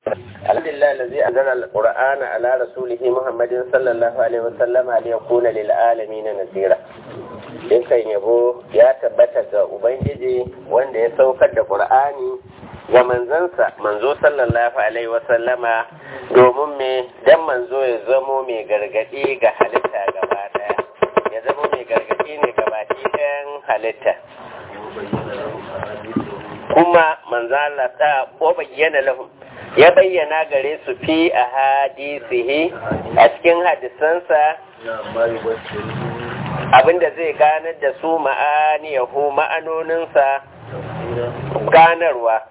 الحمد لله الذي أنزل القرآن على رسوله محمد صلى الله عليه وسلم ليكون للعالمين نذيرا dukkan yabo ya tabbata ga Ubangiji wanda ya saukar da Qur'ani ga manzansa manzo sallallahu alaihi wasallama domin me dan manzo ya zamo mai gargadi ga halitta gaba daya ya zamo mai gargadi ne gaba ɗayan halitta kuma manzo Allah ta ko bayyana lahum ya bayyana gare su fi a hadisihi a cikin hadisansa abinda zai ganar da su ma'aniyahu ma'anoninsa ganarwa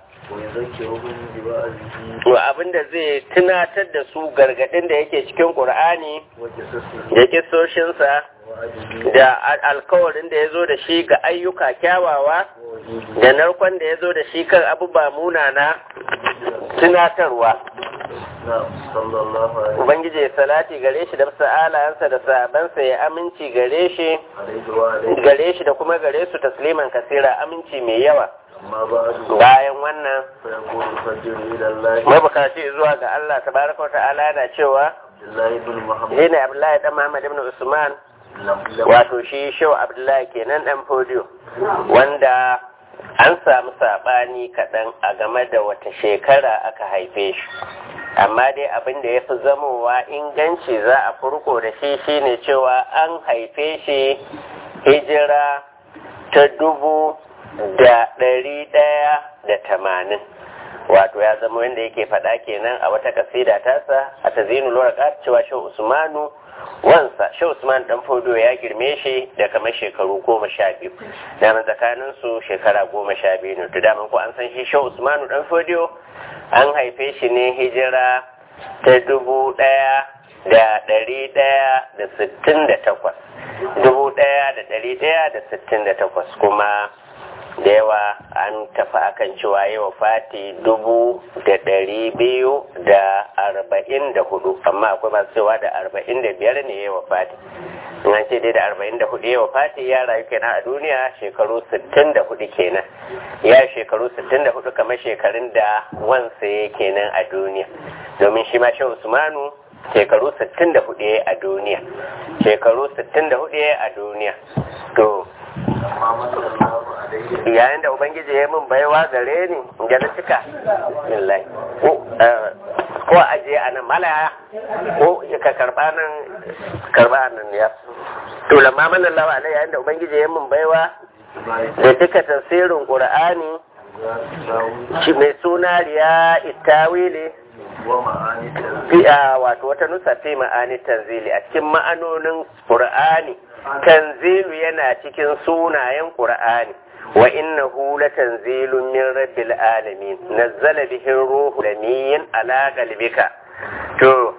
abinda zai tunatar da su gargadin da yake cikin ƙur'ani da kisoshinsa da alkawarin da ya zo da shi ga ayyuka kyawawa da narkon da ya zo da shi kan abubuwa munana tunatarwa Ubangiji salati gare shi da sa'alayansa da sahabansa ya aminci gare shi gare shi da kuma gare su tasliman kasira aminci mai yawa bayan wannan mabukaci zuwa ga Allah tabaraka wa ta'ala yana cewa Zina Abdullahi dan Muhammad ibn Usman wato shi Shehu Abdullahi kenan dan Fodiyo wanda an samu saɓani kaɗan a game da wata shekara aka haife shi amma dai abin da ya fi zamowa inganci za a furko da shi shine cewa an haife shi hijira ta dubu da ɗari ɗaya da tamanin wato ya zama wanda yake faɗa kenan a wata kasida tasa a ta zinu lura cewa shi usmanu wansa shi usman dan fodo ya girme shi da kamar shekaru goma sha biyu daman tsakanin su shekara goma sha biyu ne to daman ko an san shi shi usmanu dan fodo an haife shi ne hijira ta dubu ɗaya da ɗari ɗaya da sittin da takwas dubu ɗaya da ɗari ɗaya da sittin da takwas kuma da yawa an tafi akan cewa yawa fati dubu da ɗari biyu da arba'in da hudu amma akwai masu cewa da arba'in da biyar ne yawa fati an ce dai da arba'in da hudu yawa fati ya rayu kenan a duniya shekaru sittin da hudu kenan ya shekaru sittin da hudu kamar shekarun da wansa ya kenan a duniya domin shi ma shi usmanu shekaru sittin da hudu a duniya shekaru sittin da hudu a duniya to yayin da ubangiji ya min baiwa gare ni ga na cika billahi ko aje a nan malaya ko ka karba nan karba nan ya to lamma man Allah alai yayin da ubangiji ya min baiwa da cika tafsirin qur'ani shi mai suna riya itawili fi'a wato wata nusa fi ma'ani tanzili a cikin ma'anonin qur'ani tanzilu yana cikin sunayen qur'ani wa innahu latanzilun min rabbil alamin nazzala bihi ruhu lamin ala qalbika to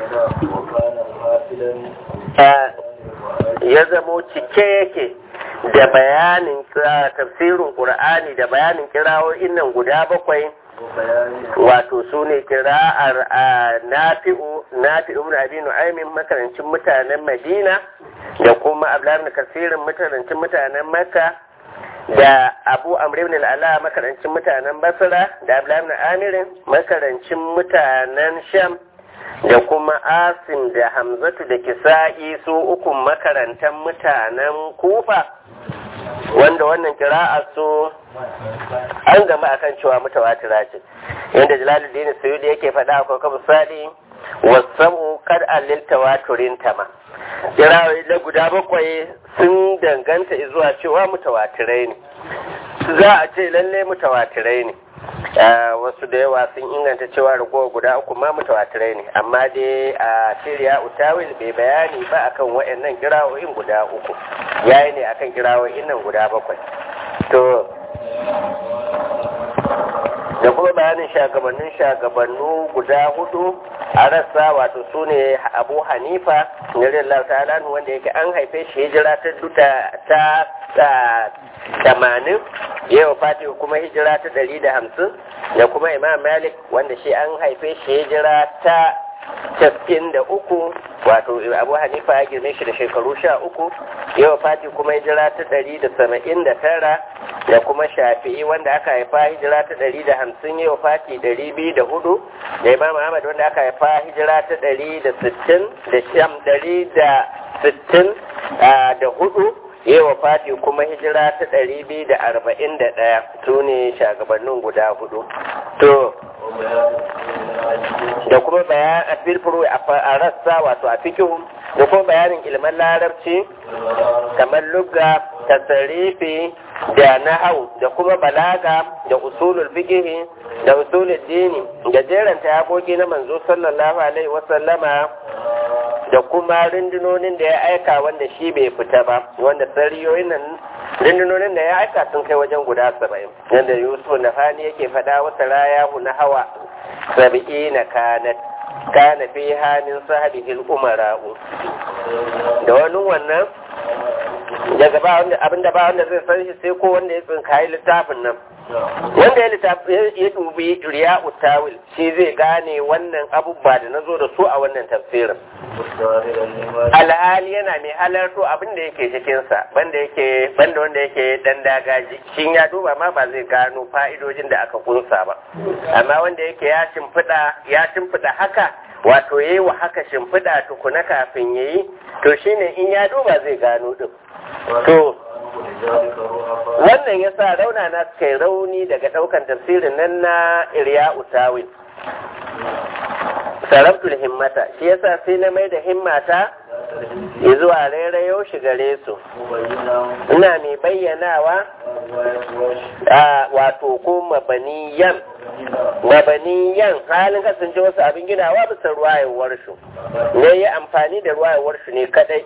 ya zamo cike yake da bayanin tafsirin qur'ani da bayanin kirawoyin nan guda bakwai wato su ne kira'ar nafi'u nafi'u ibn abi nu'aymin makarancin mutanen madina da kuma abdullahi kasirin makarancin mutanen makka da abu amr ibn al'ala makarancin mutanen basra da abdullahi ibn amirin makarancin mutanen sham da kuma asim da hamzatu da kisa'i su ukun makarantar mutanen kufa wanda wannan kira'a su an gama akan cewa mutawatira ce yadda jalaluddin suyudi yake faɗa akwai kabu sadi wasabu kad allil tawaturin tama kirawoyi na guda bakwai sun danganta zuwa cewa mutawatirai ne za a ce lalle mutawatirai ne wasu da yawa sun inganta cewa ragowa guda uku ma mutawatirai ne amma dai a shirya utawil bai bayani ba akan waɗannan kirawoyin guda uku yayi ne akan kirawoyin nan guda bakwai to da kuma bayanin shagabannin shagabannu guda hudu a rassa wato su ne abu hanifa radiyallahu ta'ala wanda yake an haife shi hijira ta duta ta tamanin yau fati kuma hijira ta ɗari da hamsin da kuma imam malik wanda shi an haife shi hijira ta casa'in da uku wato abu hanifa ya girme shi da shekaru sha uku yau fati kuma hijira ta ɗari da saba'in da tara da kuma shafi'i wanda aka haifa hijira ta ɗari da hamsin yau fati ɗari biyu da hudu da imam ahmad wanda aka haifa hijira ta ɗari da sittin da sham ɗari da sittin da hudu yau fati kuma hijira ta ɗari biyu da arba'in da ɗaya su ne shagabannin guda hudu to da kuma bayan a filfuru a rassa wato a fikihun da kuma bayanin ilman larabci kamar lugga tasarifi da nahau da kuma balaga da usulul fikihi da usulul dini da jeranta yakoki na manzo sallallahu alaihi wasallama da kuma rundunonin da ya aika wanda shi bai fita ba wanda sariyoyin nan rundunonin da ya aika sun kai wajen guda saba'in yadda yusuf na fani yake faɗa wata rayahu na hawa sabi'i na kanat kana fi hannun sahibihil umara'u da wani wannan daga ba wanda abinda ba wanda zai san shi sai ko wanda ya tsinkayi littafin nan wanda ya littafi ya dubi riya tawil shi zai gane wannan abubuwa da na zo da su a wannan tafsirin alhali yana mai halarto abin da yake cikinsa banda yake banda wanda yake dan dagaji shin ya duba ma ba zai gano fa'idojin da aka kunsa ba amma wanda yake ya shimfiɗa ya shimfiɗa haka wato yayi wa haka shimfiɗa tukuna kafin yayi to shine in ya duba zai gano din to wannan ya sa rauna na suka yi rauni daga ɗaukan tafsirin nan na irya utawin sarabtul himmata shi yasa sai na mai da himmata zuwa rairayo shi gare su ina mai bayyanawa a wato ko mabaniyan mabaniyan halin kasance wasu abin ginawa bisa ruwayewar su ne yi amfani da ruwayewar su ne kadai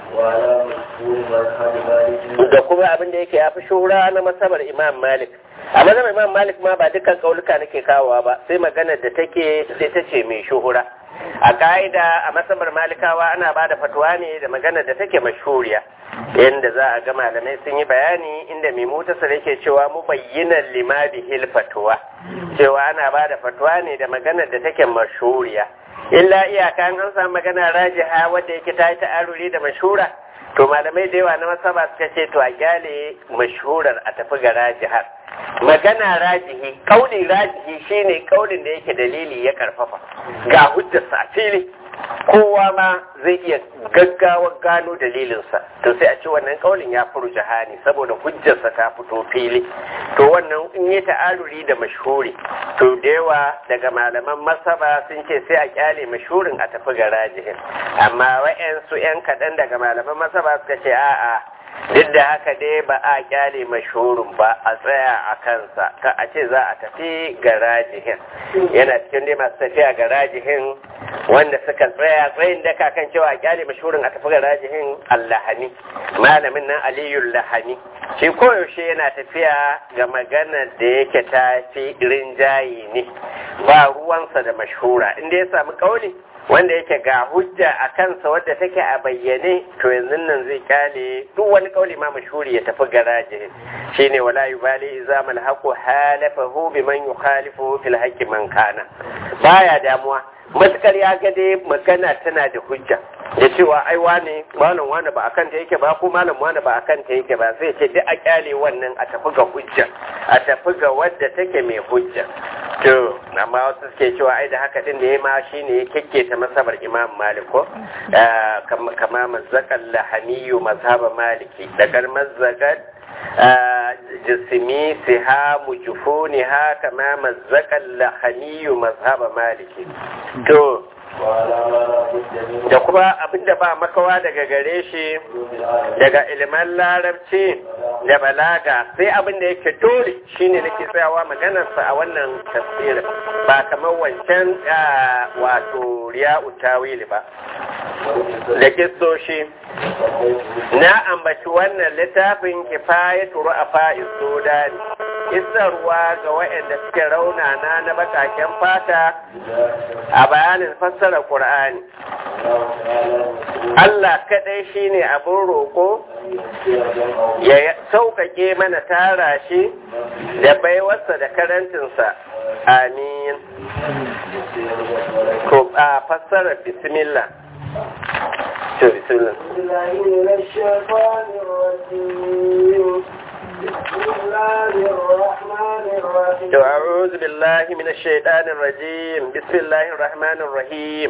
da kuma abin da yake ya fi shura na masabar imam malik a masabar imam malik ma ba dukkan kauluka nake kawowa ba sai maganar da take sai ta ce mai shuhura a ka'ida a masabar malikawa ana ba da fatuwa ne da maganar da take mashuriya yadda za a ga malamai sun yi bayani inda mai mutasar yake cewa mu bayyana lima bihil fatuwa cewa ana ba da fatuwa ne da maganar da take mashuriya illa iyaka an samu magana rajiha wadda yake ta yi ta'aruri da mashura to malamai da yawa na masaba suka ce to a gyale mashurar a tafi ga rajihar magana rajihi kauli rajihi shine kaulin da yake dalili ya karfafa ga hujjarsa a fili kowa ma zai iya gaggawa gano dalilinsa to sai a ce wannan kaulin ya furu jahani saboda hujjarsa ta fito fili to wannan in yi ta'aruri da mashhuri to da yawa daga malaman masaba sun ce sai a kyale mashhurin a tafi ga rajihin amma wa'yansu 'yan kaɗan daga malaman masaba suka ce a'a duk da haka dai ba a kyale mashhurin ba a tsaya a kansa ka a ce za a tafi ga rajihin yana cikin dai masu tafiya ga rajihin wanda suka tsaya tsayin daka kan cewa a kyale mashhurin a tafi ga rajihin allahani malamin nan aliyul lahani shi koyaushe yana tafiya ga magana da yake ta fi rinjaye ne ba ruwansa da mashhura inda ya samu kauli wanda yake ga hujja a kansa wadda take a bayyane to yanzu nan zai kyale duk wani kauli ma mashhuri ya tafi garaje shine wala yubali idza mal haqu halafahu biman yukhalifu fil haqqi man kana baya damuwa matukar ya ga dai magana tana da hujja da cewa ai wane malam wane ba akan ta yake ba ko malam wane ba akan ta yake ba sai ce duk a kyale wannan a tafi ga hujja a tafi ga wadda take mai hujja to amma wasu suke cewa ai da haka din da ya ma shine ya kekketa masabar imam malik ko kama mazzakan lahaniyu mazhaba maliki daga mazzakan jisimi sihamu jufuniha kama mazzakan lahaniyu mazhaba maliki to da kuma abinda ba makawa daga gare shi daga ilimin larabci da balaga sai abinda yake dole shine nake tsayawa maganarsa a wannan tafsirin ba kamar wancan wato riya'u tawili ba da kistoshi na ambaci wannan littafin kifayatu ru'afa sudani isarwa ga waɗanda suke raunana na bakaken fata a bayanin fassara Qur'ani. Allah kaɗai shine abin roƙo ya sauƙaƙe mana tara shi da baiwarsa da karantinsa. Amin. Ko a fassara bismillah. To bismillah. أعوذ بالله من الشيطان الرجيم بسم الله الرحمن الرحيم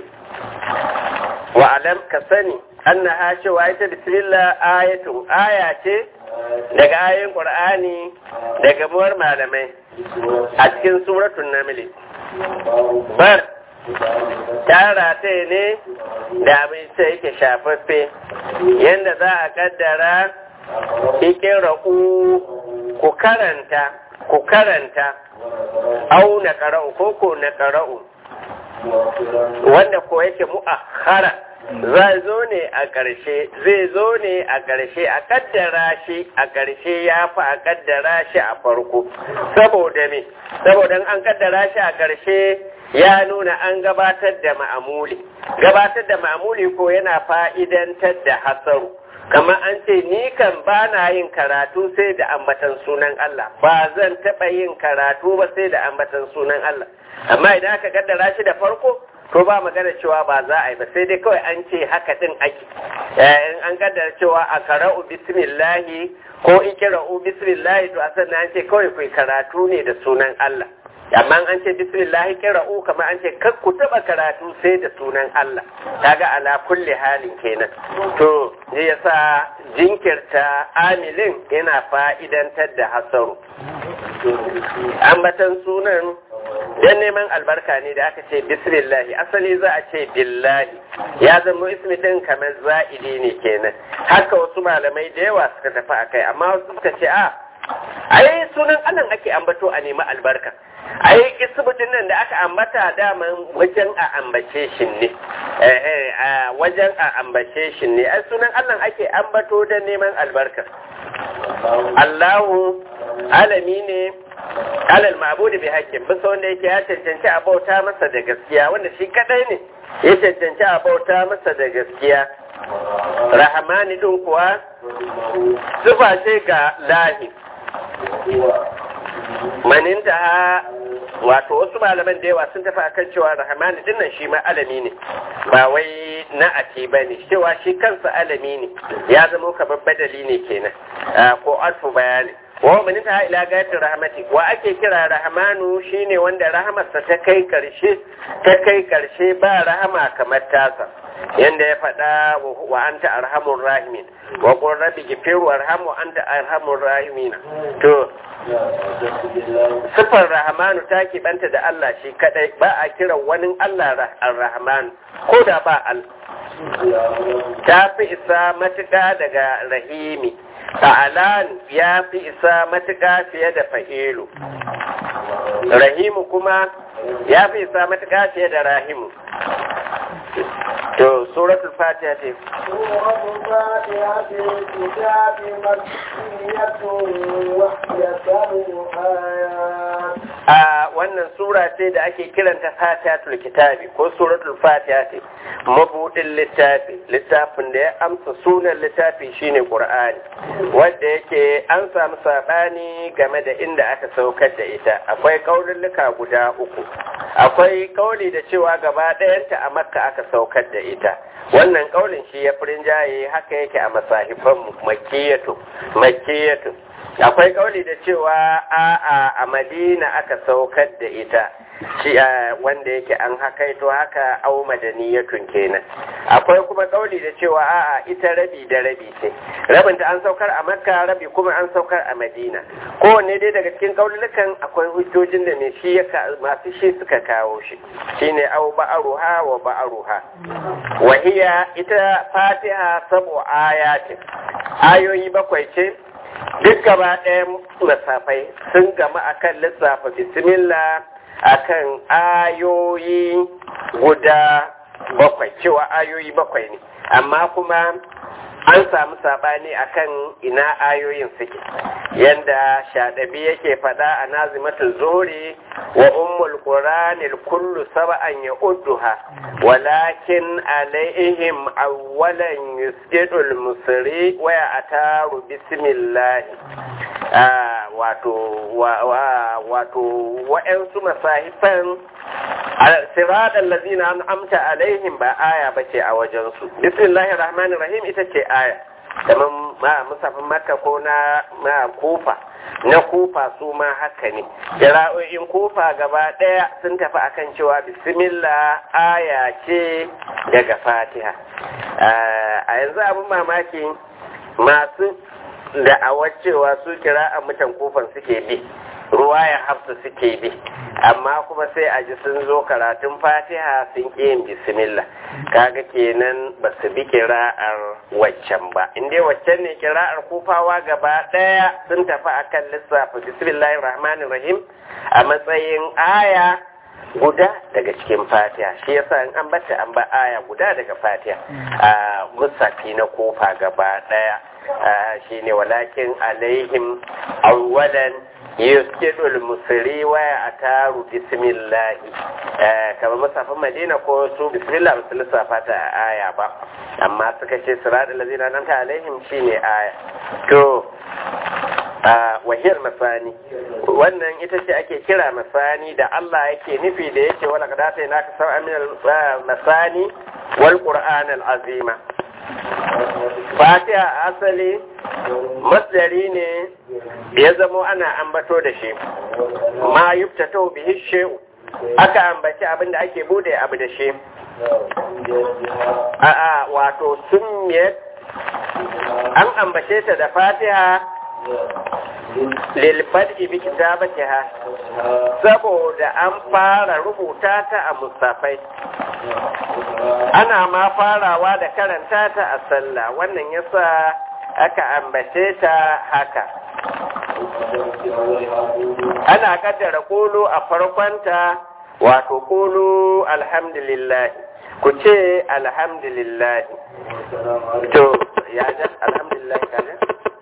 وعلم كسني أنها شوائت بسم الله آية آية daga ayoyin Qur'ani daga buwar malamai a cikin suratul Naml bar tara ta ne da abin sai yake shafaffe yanda za a kaddara ikin raku ku karanta ku karanta au na qara'u ko ko na qara'u wanda ko yake mu'akhara zai zo ne a ƙarshe zai zo ne a ƙarshe a kaddara shi a ƙarshe ya fi a kaddara shi a farko saboda me saboda an kaddara shi a ƙarshe ya nuna an gabatar da ma'amuli gabatar da ma'amuli ko yana fa'idantar da hasaru kamar an ce ni kan ba na yin karatu sai da ambatan sunan Allah ba zan taɓa yin karatu ba sai da ambatan sunan Allah amma idan aka kaddara shi da farko to ba magana cewa ba za a yi ba sai dai kawai an ce haka din ake in an kaddara cewa a kara'u bismillahi ko ikira'u bismillahi to a sannan an ce kawai kai karatu ne da sunan Allah amma an ce bismillahi kira'u kamar an ce kar ku taba karatu sai da sunan Allah kaga ala kulli halin kenan to zai yasa jinkirta amilin yana fa'idantar da hasaru ambatan sunan dan neman albarka ne da aka ce bismillahi asali za a ce billahi ya zama ismi din kamar za'idi ne kenan haka wasu malamai da yawa suka tafi a kai amma wasu suka ce a ai sunan anan ake ambato a nemi albarka ai isbitin nan da aka ambata daman wajen a ambace shi ne wajen a ambace shi ne ai sunan Allah ake ambato da neman albarka Allahu alami ne alal ma'budu bi haqqin bisa wanda yake ya cancanci a bauta masa da gaskiya wanda shi kadai ne ya cancanci a bauta masa da gaskiya rahamani din kuwa sifa ce ga lahi maninta wato wasu malaman da yawa sun tafi akan cewa rahamani din nan shi ma alami ne ba wai na ati ba ne cewa shi kansa alami ne ya zama kamar badali ne kenan ko alfu bayani wa man ta ila gayatin rahmati wa ake kira rahmanu shine wanda rahamarsa ta kai karshe ta kai karshe ba rahama kamar tasa yanda ya faɗa wa anta arhamur rahimin wa qur rabbi ghfir warham wa anta arhamur rahimin to sifar rahmanu ta banta da Allah shi kadai ba a kira wani Allah ar-rahman ko da ba al ta fi isa matuƙa daga rahimi ta'alan ya fi isa matuƙa fiye da fa'ilu rahimu kuma ya fi isa matuƙa fiye da rahimu to suratul fatiha ce suratul fatiha ce kitabi makkiyatun wa yasabu ayat a wannan sura ce da ake kiranta fatihatul kitabi ko suratul fatiha ce mabudin littafi littafin da ya amsa sunan littafi shine qur'ani wanda yake an samu sabani game da inda aka saukar da ita akwai kaululluka guda uku akwai kauli da cewa gaba ɗayanta a makka aka saukar da ita wannan kaulin shi ya furin jaye haka yake a masahifan makiyatu makiyatu akwai kauli da cewa a a madina aka saukar da ita shi wanda yake an hakaito haka au madaniyatun kenan akwai kuma kauli da cewa a'a ita rabi da rabi ce rabin ta an saukar a makka rabi kuma an saukar a madina kowanne dai daga cikin kaulukan akwai hujjojin da mai shi ya masu shi suka kawo shi shine au ba'aruha wa ba'aruha wa hiya ita fatiha sabu ayatin ayoyi bakwai ce duk gaba ɗayan masafai sun gama akan lissafa bismillah akan ayoyi guda bakwai cewa ayoyi bakwai ne amma kuma an samu sabani akan ina ayoyin suke yanda shaɗabi yake faɗa a nazimatul zuhri wa ummul qur'anil kullu sab'an ya'udduha walakin alaihim awwalan yusjidul musri wa ataru bismillah wato wato wa'ansu masahifan sirat allazina an'amta alaihim ba aya bace a wajensu bismillahir rahmanir rahim ita ce aya kamar ma musafin makka ko na na kufa na kufa su ma haka ne kira'o'in kufa gaba ɗaya sun tafi akan cewa bismillah aya ce daga fatiha a yanzu abin mamaki masu da'awar cewa su kira a mutan kufan suke bi ruwaya hafsa suke bi amma kuma sai a ji sun zo karatun fatiha sun ƙi yin bismillah kaga kenan ba su bi kira'ar waccan ba inda waccan ne kira'ar kufawa gaba ɗaya sun tafi akan lissafa bismillahir rahmanir rahim a matsayin aya guda daga cikin fatiha shi yasa in an bata an ba aya guda daga fatiha a musafi na kofa gaba ɗaya shine walakin alaihim awwalan yuskidul musri wa ataru bismillah kamar musafin madina ko su bismillah ba su lissafa ta aya ba amma suka ce siratul lazina nan ta alaihim shine aya to wahiyar masani wannan ita ce ake kira masani da Allah yake nufi da yake wala kadata ina ka sab'a min masani wal qur'an al azima fatiha asali masdari ne ya zamo ana ambato da shi ma yubtato bihi shay'u aka ambaci abin da ake bude abu da shi a'a wato sunniyat an ambace ta da fatiha lilfad'i bi kitabatiha saboda an fara rubuta ta a musafai ana ma farawa da karanta ta a sallah wannan yasa aka ambace ta haka ana kaddara kulu a farkonta wato kulu alhamdulillah ku ce alhamdulillah to ya ja alhamdulillah kaje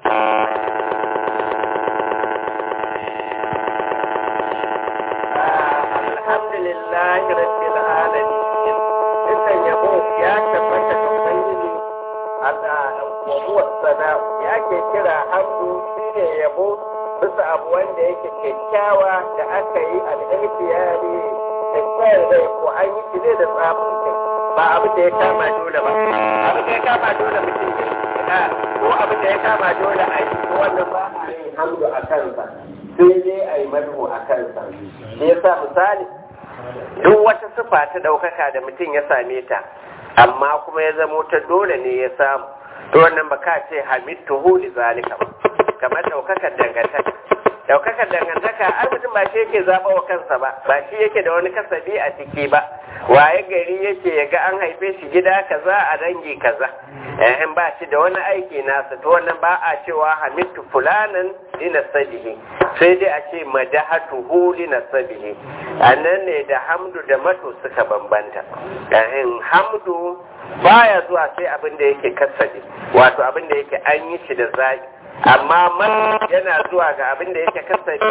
alhamdulillah rabbil alamin dukkan yabo ya tabbata ga ubangiji Allah wa huwa sana'u ya ke kira hamdu shine yabo bisa abu wanda yake kyakkyawa da aka yi al-ihtiyari da tsayar da ko an yi shi ne da tsafin kai ba abu da ya kama dole ba abu da ya kama dole mutum ya ko abu da ya kama dole a yi ko wannan ba a yi hamdu a kansa sai dai a yi madhu a kansa shi yasa misali duk wata sifa ta ɗaukaka da mutum ya same ta amma kuma ya zamo ta dole ne ya samu to wannan ba ka ce hamidtuhu li zalika ba kamar ɗaukakar dangantaka ɗaukakar dangantaka ai mutum ba shi yake zaɓa wa kansa ba ba shi yake da wani kasabi a ciki ba waye gari yake ya ga an haife shi gida kaza a dangi kaza in ba shi da wani aiki nasa to wannan ba a cewa hamidtu fulanan li nasabihi sai dai a ce madahatuhu li nasabihi annan ne da hamdu da mato suka bambanta in hamdu baya zuwa sai abin da yake kasabi wato abin da yake an yi shi da zaki amma man yana zuwa ga abin da yake kasabi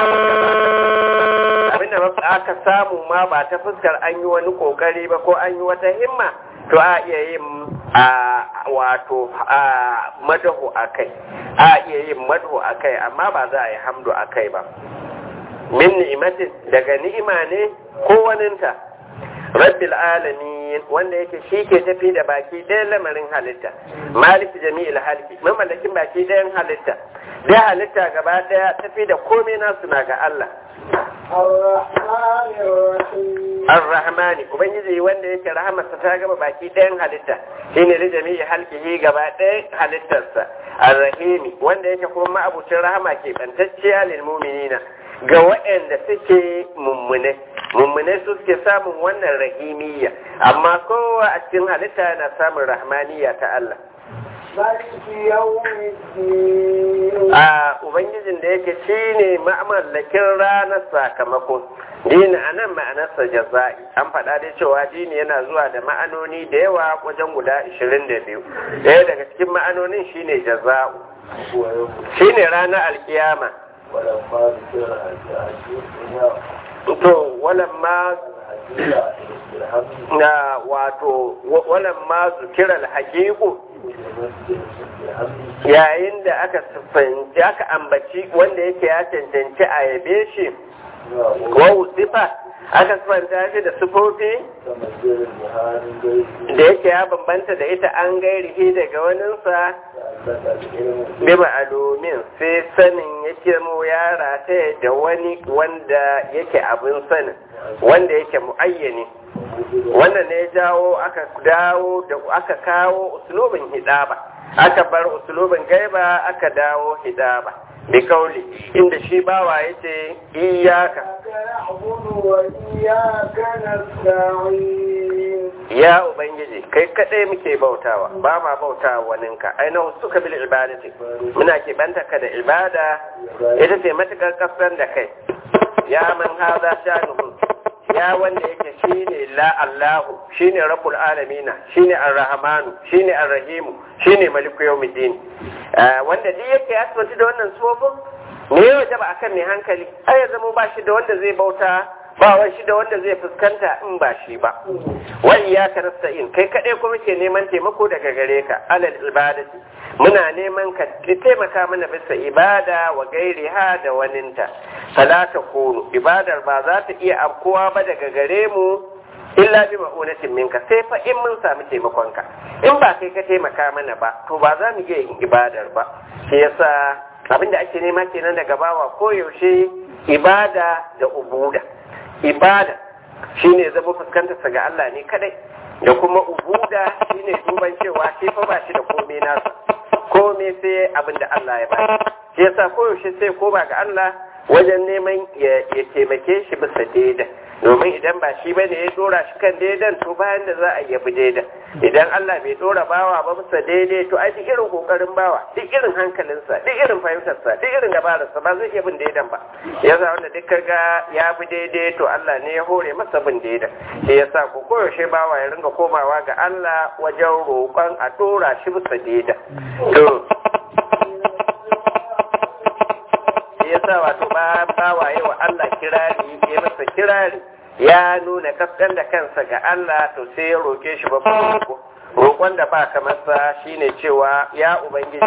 abin da aka samu ma ba ta fuskar an yi wani kokari ba ko an yi wata himma to a iya yin a wato a madahu a kai a iya yin madahu a kai amma ba za a yi hamdu a kai ba min ni'imatin daga ni'ima ne ko waninta rabbil alamin wanda yake shi ke tafi da baki ɗayan lamarin halitta maliki jami'il halki mamallakin baki ɗayan halitta da halitta gaba ɗaya tafi da komai nasu na ga Allah Ar-Rahmani Ubangiji wanda yake rahamarsa ta gaba baki ɗayan halitta shine da jami'i halkihi gaba ɗayan halittarsa Ar-Rahimi wanda yake kuma ma'abucin rahama ke bantacciya lil mu'minina ga waɗanda suke mummune mummune su suke samun wannan rahimiyya amma kowa a cikin halitta yana samun rahmaniyya ta Allah a ubangijin da yake shi ne ma'amallakin ranar sakamako dini a nan ma'anarsa jaza'i an faɗa dai cewa dini yana zuwa da ma'anoni da yawa wajen guda 22 ɗaya daga cikin ma'anonin shine jaza'u shine ranar alkiyama to walamma na wato walamma zukirar haƙiƙu yayin da aka siffanci aka ambaci wanda yake ya cancanci a yabe shi wa sifa aka sifanta shi da sufofi da yake ya bambanta da ita an gairihi daga waninsa bi ma'alumin sai sanin yake mu yara ta da wani wanda yake abin sanin wanda yake muayyani wannan ne jawo aka dawo da aka kawo uslubin hidaba aka bar uslubin gaiba aka dawo hidaba bi kauli inda shi bawa yace iyyaka ya ubangiji kai kadai muke bautawa ba ma bautawa waninka ainihin suka bil ibadati muna ke banta ka da ibada ita ce matukar kasar da kai ya man hada shanuhu ya wanda yake shine la Allahu shine rabbul alamina shine arrahmanu shine arrahimu shine maliku yawmiddin wanda duk yake ya tsoci da wannan sufofin ne yau jaba akan mai hankali ai ya zama ba shi da wanda zai bauta ba wai shi da wanda zai fuskanta in ba shi ba wa iyyaka nasta'in kai kadai kuma ke neman taimako daga gare ka alal ibadati muna neman ka taimaka mana bisa ibada wa gairiha da waninta salata kunu ibadar ba za ta iya afkowa ba daga gare mu illa bi ma'unatin minka sai fa in mun samu taimakonka in ba kai ka taimaka mana ba to ba za mu iya yin ibadar ba shi yasa abinda ake nema kenan daga bawa koyaushe ibada da ubuda ibada shine zama fuskantarsa ga Allah ne kadai da kuma ubuda shine duban cewa shi fa ba shi da komai nasa komai sai abin da Allah ya ba shi yasa koyaushe sai ko ba ga Allah wajen neman ya taimake shi bisa daida domin idan ba shi bane ya dora shi kan daidan to bayan da za a yabi daidan idan Allah bai dora bawa ba bisa daidai to ai duk irin kokarin bawa duk irin hankalinsa duk irin fahimtarsa duk irin dabararsa ba zai iya bin daidan ba yasa wanda duk kaga ya bi daidai to Allah ne ya hore masa bin daidan shi yasa ko koyaushe bawa ya ringa komawa ga Allah wajen roƙon a dora shi bisa daidan to yasa wato ba bawaye wa Allah kirari ya masa kirari ya nuna kaskan da kansa ga Allah to sai ya roke shi ba roƙo roƙon da ba kamar sa shine cewa ya ubangiji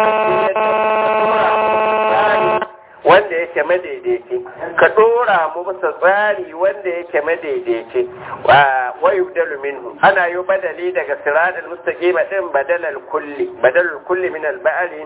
wanda yake madaidaici ka dora mu bisa tsari wanda yake madaidaici wa yubdalu minhu ana yi badali daga siratal mustaqim din badalal kulli badalul kulli min al ba'li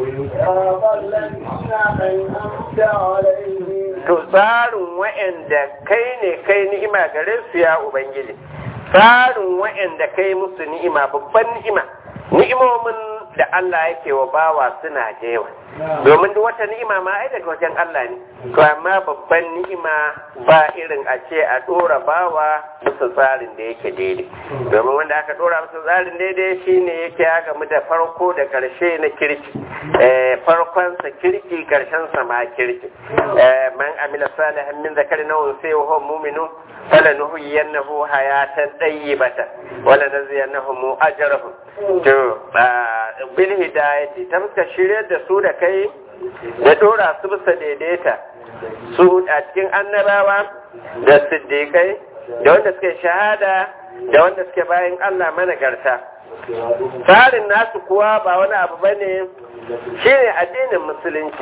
to tsarin wa'anda kai ne kai ni'ima gare su ya ubangiji tsarin wa'anda kai musu ni'ima babban ni'ima ni'imomin da Allah yake wa bawa suna jewa domin duk wata ni'ima ma ai daga wajen Allah ne to amma babban ni'ima ba irin a ce a dora bawa bisa tsarin da yake daidai domin wanda aka dora bisa tsarin daidai shine yake ya gamu da farko da karshe na kirki farkon sa kirki karshen sa ma kirki man amila salihan min zakari na unsa wa huwa mu'minun falanuhyiyannahu hayatan tayyibatan wala naziyannahum ajrahum to bil hidayati ta muka shirye da su da kai da dora su bisa daidaita su a cikin annabawa da siddiƙai da wanda suke shahada da wanda suke bayan Allah managarta tsarin nasu kuwa ba wani abu bane shine addinin musulunci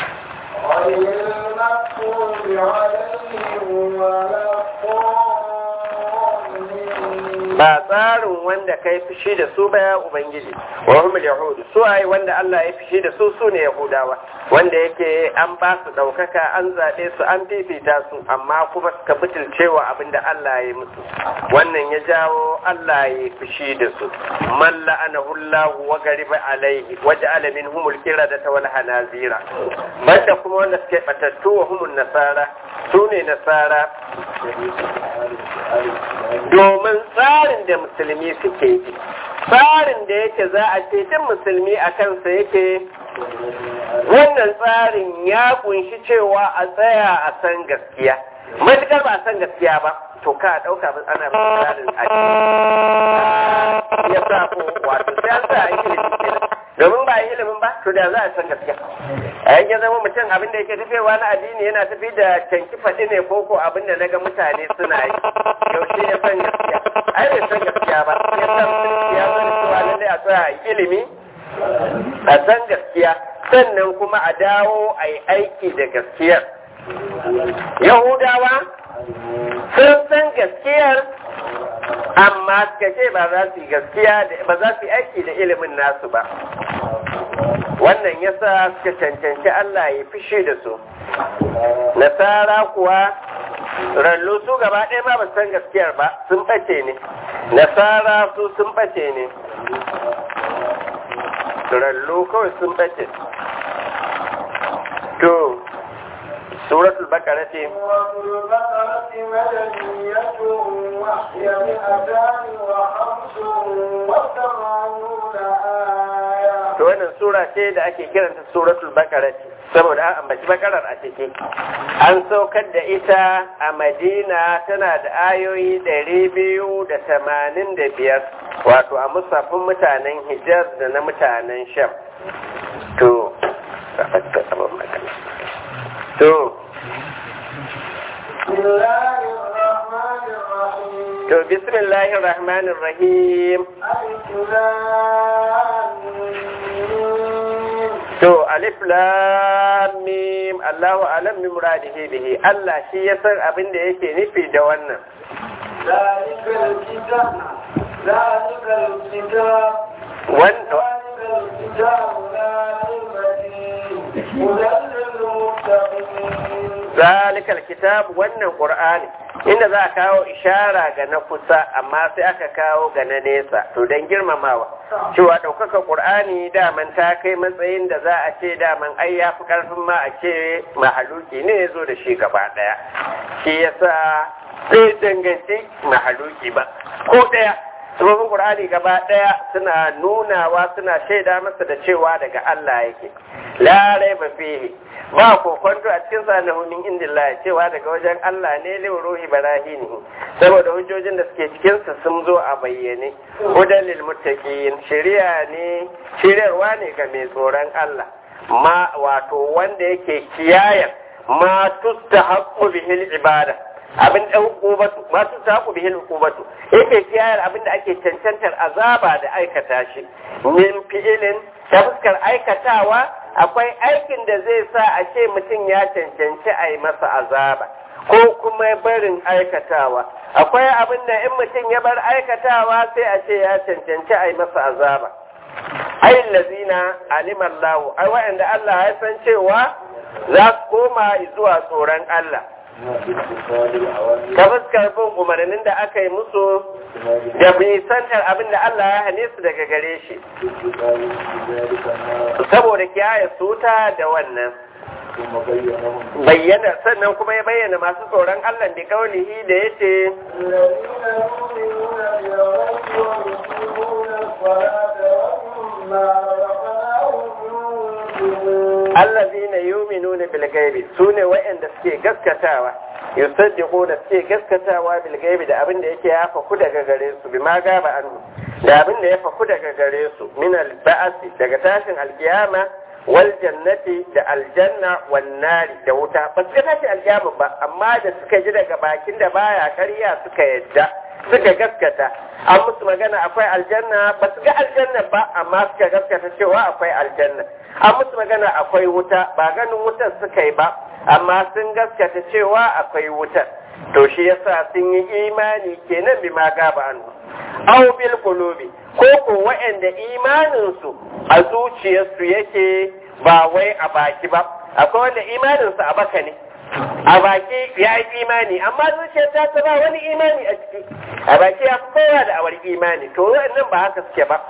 ba tsarin wanda kai fushi da su ba ya ubangiji wa humul yahudu su ai wanda Allah ya fushi da su su ne yahudawa wanda yake an ba su daukaka an zaɓe su an fifita su amma kuma suka butulcewa abinda Allah ya musu wannan ya jawo Allah ya fushi da su man la'anahu Allah wa gariba alaihi wa ja'ala minhumul qiradata wal hanazira banda kuma wanda suke batattu wa humun nasara su ne nasara domin tsarin da musulmi suke yi tsarin da yake za a ce duk musulmi a kansa yake wannan tsarin ya kunshi cewa a tsaya a san gaskiya matukar ba a san gaskiya ba to ka ɗauka ba ana ba tsarin addini ya sa ko wato sai an sa ilimi kenan domin ba yi ilimin ba to da za a san gaskiya a yankin zama mutum abin da yake tafewa na addini yana tafi da canki faɗi ne ko ko abin da naga mutane suna yi yaushe ya san gaskiya ai bai san gaskiya ba ya san ya san cewa lallai a tsaya ilimi a san gaskiya sannan kuma a dawo a yi aiki da gaskiyar yahudawa sun san gaskiyar amma suka ce ba za su yi gaskiya ba za su yi aiki da ilimin nasu ba wannan yasa suka cancanci Allah ya fishe da su nasara kuwa rallo su gaba ɗaya ma ba san gaskiyar ba sun ɓace ne nasara su sun ɓace ne rallo kawai sun ɓace to suratul bakara ce to wannan sura ce da ake kiranta suratul bakara ce saboda an ambaci bakarar a ciki an saukar da ita a madina tana da ayoyi ɗari biyu da tamanin da biyar wato a musafin mutanen hijaz da na mutanen sham to to to bismillahir rahmanir rahim to alif lam mim Allahu alam bi muradihi bihi Allah shi ya san abin da yake nufi da wannan zalikal kitab zalikal kitab wanda zalikal kitab la raiba fihi hudan lil muttaqin zalikal kitab wannan qur'ani inda za a kawo ishara ga na kusa amma sai aka kawo ga na nesa to don girmamawa cewa ɗaukaka ƙur'ani daman ta kai matsayin da za a ce daman ai ya fi ƙarfin ma a ce mahaluki ne ya zo da shi gaba ɗaya shi yasa zai danganci mahaluki ba ko ɗaya sababin ƙur'ani gaba ɗaya suna nunawa suna shaida masa da cewa daga Allah yake larai ba fihi ba kokonto a cikin sanahunin indillah cewa daga wajen Allah ne lil ruhi barahini saboda hujjojin da suke cikin sa sun zo a bayyane hudan lil muttaqin shari'a ne shiryarwa ne ga mai tsoron Allah ma wato wanda yake kiyayen ma tustahaqqu bihil ibada abin da hukubatu ma tustahaqqu bihil hukubatu yake kiyayar abin da ake cancantar azaba da aikata shi min fi'ilin ta fuskar aikatawa akwai aikin da zai sa a ce mutum ya cancanci a yi masa azaba ko kuma barin aikatawa akwai abin da in mutum ya bar aikatawa sai a ce ya cancanci a yi masa azaba ai lazina alimallahu ai wa'anda Allah ya san cewa za su koma zuwa tsoron Allah ta fuskar bin umarnin da aka yi musu da bisantar abin da Allah ya hane su daga gare shi saboda kiyaye suta da wannan bayyana sannan kuma ya bayyana masu tsoron Allah da kaulihi da ya ce allazina yu'minuna bil ghaibi sune wa'anda suke gaskatawa yusaddiquna suke gaskatawa bil ghaibi da abin da yake ya faku daga gare su bima gaba anhu da abin da ya faku daga gare su min al ba'si daga tashin alkiyama wal jannati da aljanna wan nari da wuta ba su tashi alkiyama ba amma da suka ji daga bakin da baya ƙarya suka yadda suka gaskata an musu magana akwai aljanna ba su ga aljanna ba amma suka gaskata cewa akwai aljanna an musu magana akwai wuta ba ganin wutar suka yi ba amma sun gaskata cewa akwai wutar to shi yasa sun yi imani kenan bi ma gaba an aw bil qulubi ko ko wa'anda imanin su a zuciyarsu yake ba wai a baki ba akwai wanda imanin su a baka ne a baki ya yi imani amma zuciyar ta ta ba wani imani a ciki a baki ya fi kowa da awar imani to wannan ba haka suke ba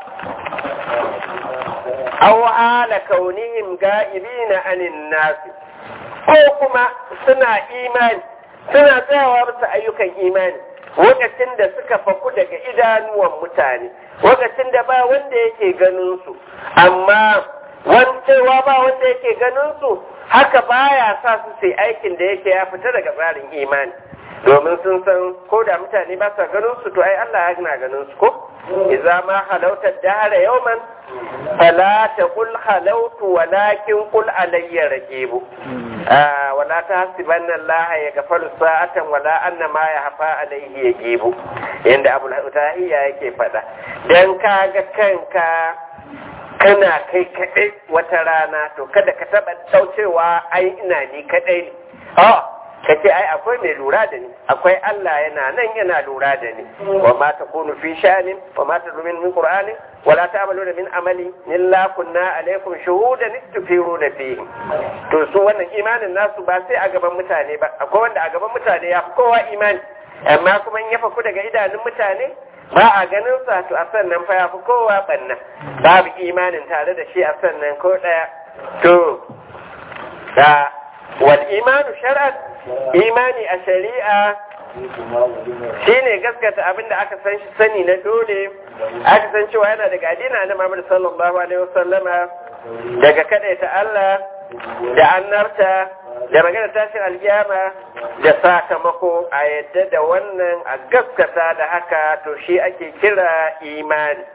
aw ala kaunihim ga'ibina anin nasi ko kuma suna imani suna tsayawa bisa ayyukan imani lokacin da suka faku daga idanuwan mutane lokacin da ba wanda yake ganin su amma wancewa ba wanda yake ganin su haka baya sa su sai aikin da yake ya fita daga tsarin imani domin sun san ko da mutane ba sa ganin su to ai Allah ya gina ganin su ko idza ma halauta dahara yawman fala taqul halautu walakin qul alayya raqibu wala tahsibanna Allah yaghfalu sa'atan wala anna ma yahfa alayhi yajibu yanda Abu Tahiyya yake fada dan kaga kanka kana kai kaɗai wata rana to kada ka taɓa ɗaucewa ai ina ni kaɗai ne ka ce ai akwai mai lura da ni akwai Allah yana nan yana lura da ni wa ma takunu fi sha'anin wa ma tadrumin min qur'anin wala ta'maluna min amali illa kunna alaikum shuhudan istufiruna fihi to su wannan imanin nasu ba sai a gaban mutane ba akwai wanda a gaban mutane ya fi kowa imani amma kuma in ya faku daga idanun mutane ba a ganin sa to a sannan fa ya fi kowa banna babu imanin tare da shi a sannan ko daya to da wal imanu shar'an imani a shari'a shine gaskata abin da aka san shi sani na dole aka san cewa yana daga addinin na Muhammad sallallahu alaihi wasallama daga kadaita Allah da annarta da magana tashin alkiyama da sakamako a yadda da wannan a gaskata da haka to shi ake kira imani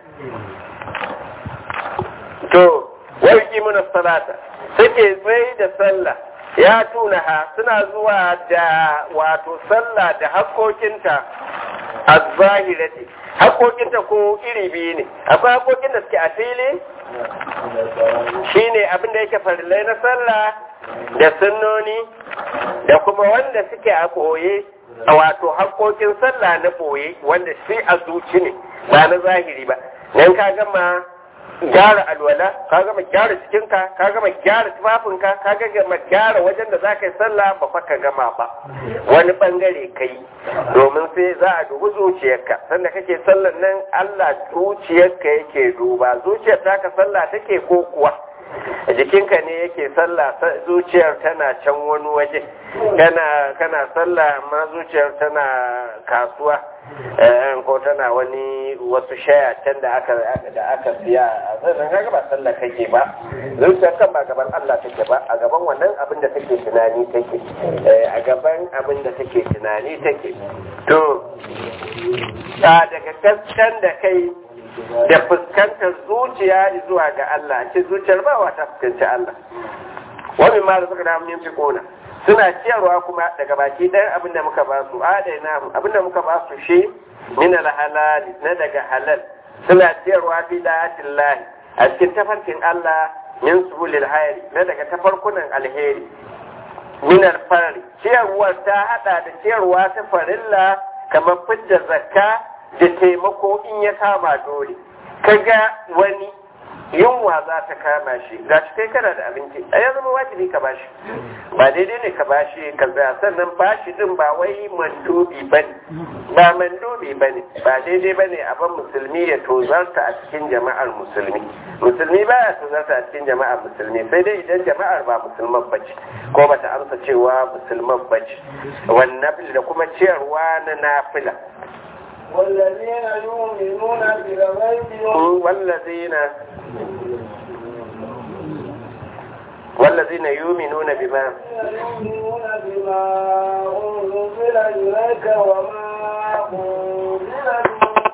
to wai kimuna salata suke tsaye da sallah ya tuna ha suna zuwa da wato sallah da haƙoƙinta a zahirati haƙoƙinta ko iri biyu ne akwai haƙoƙin da suke a fili shine abin da yake farillai na sallah da sunnoni da kuma wanda suke a ɓoye wato haƙoƙin sallah na ɓoye wanda shi a zuci ne ba na zahiri ba nan ka gama gyara alwala ka gama gyara cikinka ka gama gyara tufafinka ka gama gyara wajen da za ka yi sallah ba fa ka gama ba wani bangare kai domin sai za a dubi zuciyarka sanda kake sallan nan Allah zuciyarka yake duba zuciyar taka sallah take ko kuwa jikinka ne yake sallah zuciyar tana can wani waje kana kana sallah amma zuciyar tana kasuwa ko tana wani wasu shaya can da aka da aka siya a sannan kaga ba sallah kake ba zuciyar kan ba gaban Allah take ba a gaban wannan abin da take tunani take a gaban abin da take tunani take to daga kaskan da kai da fuskantar zuciya zuwa ga Allah ce zuciyar ba wata fuskanci Allah wani ma da suka da mun fi kona suna ciyarwa kuma daga baki ɗayan abin da muka ba su adaina abin da muka ba su shi min halal na daga halal suna ciyarwa fi da'atin lahi a cikin tafarkin Allah min subulil hayri na daga tafarkunan alheri min alfarri ciyarwar ta hada da ciyarwa ta farilla kamar fidda zakka da taimako in ya kama dole kaga wani yunwa za ta kama shi ga shi kai kana da abinci a ya zama wajibi ka bashi ba daidai ne ka bashi ka tsaya sannan bashi din ba wai mandubi ba ne ba mandubi ba ne ba daidai ba ne abin musulmi ya tozarta a cikin jama'ar musulmi musulmi ba ya tozarta a cikin jama'ar musulmi sai dai idan jama'ar ba musulman ba ce ko ba ta amsa cewa musulman ba ce wannan da kuma ciyarwa na nafila والذين يؤمنون بالغيب والذين والذين يؤمنون بما يؤمنون بما أنزل إليك وما أنزل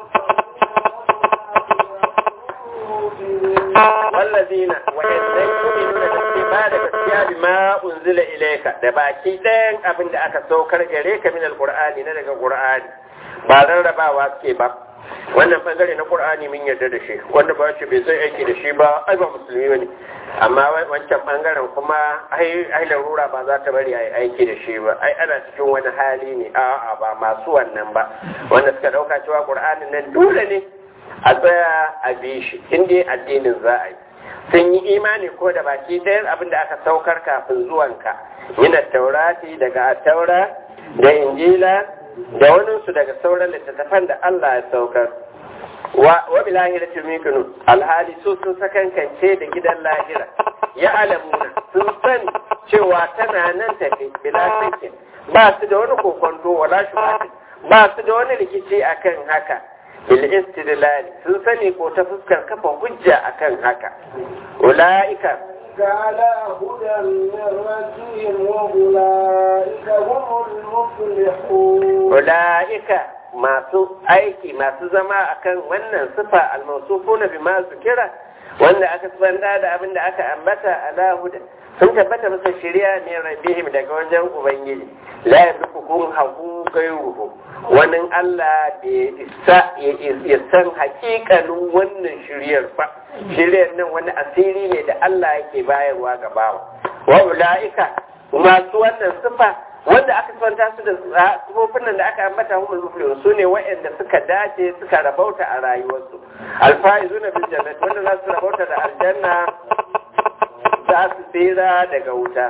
والذين وإنهم يؤمنون بما gaskiya bima unzila ilayka da baki ɗayan abin da aka saukar gare ka min alqur'ani na daga qur'ani ba rarrabawa suke ba wannan bangare na qur'ani mun yarda da shi wanda ba shi bai zai aiki da shi ba ai ba musulmi bane amma wancan bangaren kuma ai ai larura ba za ta bari ai aiki da shi ba ai ana cikin wani hali ne a'a ba masu wannan ba wanda suka dauka cewa qur'anin nan dole ne a tsaya a bi shi inda addinin za a yi sun yi imani ko da baki ɗayan abin da aka saukar kafin zuwanka yana taurati daga taura da injila da waninsu daga sauran littattafan da Allah ya saukar wa bi lahira tumikinu alhali su sun sakankance da gidan lahira ya alamuna sun sani cewa tana nan tafi bila sakin ba su da wani kokonto wala shubatin ba su da wani rikici akan haka bil istidlal sun sani ko ta fuskar kafa hujja akan haka ulaika على هدى من ربهم وأولئك هم المفلحون ulaika masu aiki masu zama akan wannan sifa almausufuna bima kira wanda aka sanda da abin da aka ambata ala huda sun tabbata masa shari'a ne rabbihim daga wajen ubangiji la yabdukum haku gairuhu wani Allah bai isa ya san hakikalin wannan shiryar ba shiryar nan wani asiri ne da Allah yake bayarwa ga bawa wa ulaika masu wannan sifa wanda aka santa su da sufofin nan da aka ambata humul muflihun su ne waɗanda suka dace suka rabauta a rayuwarsu alfaizuna bil jannati wanda za su rabauta da aljanna za su tsira daga wuta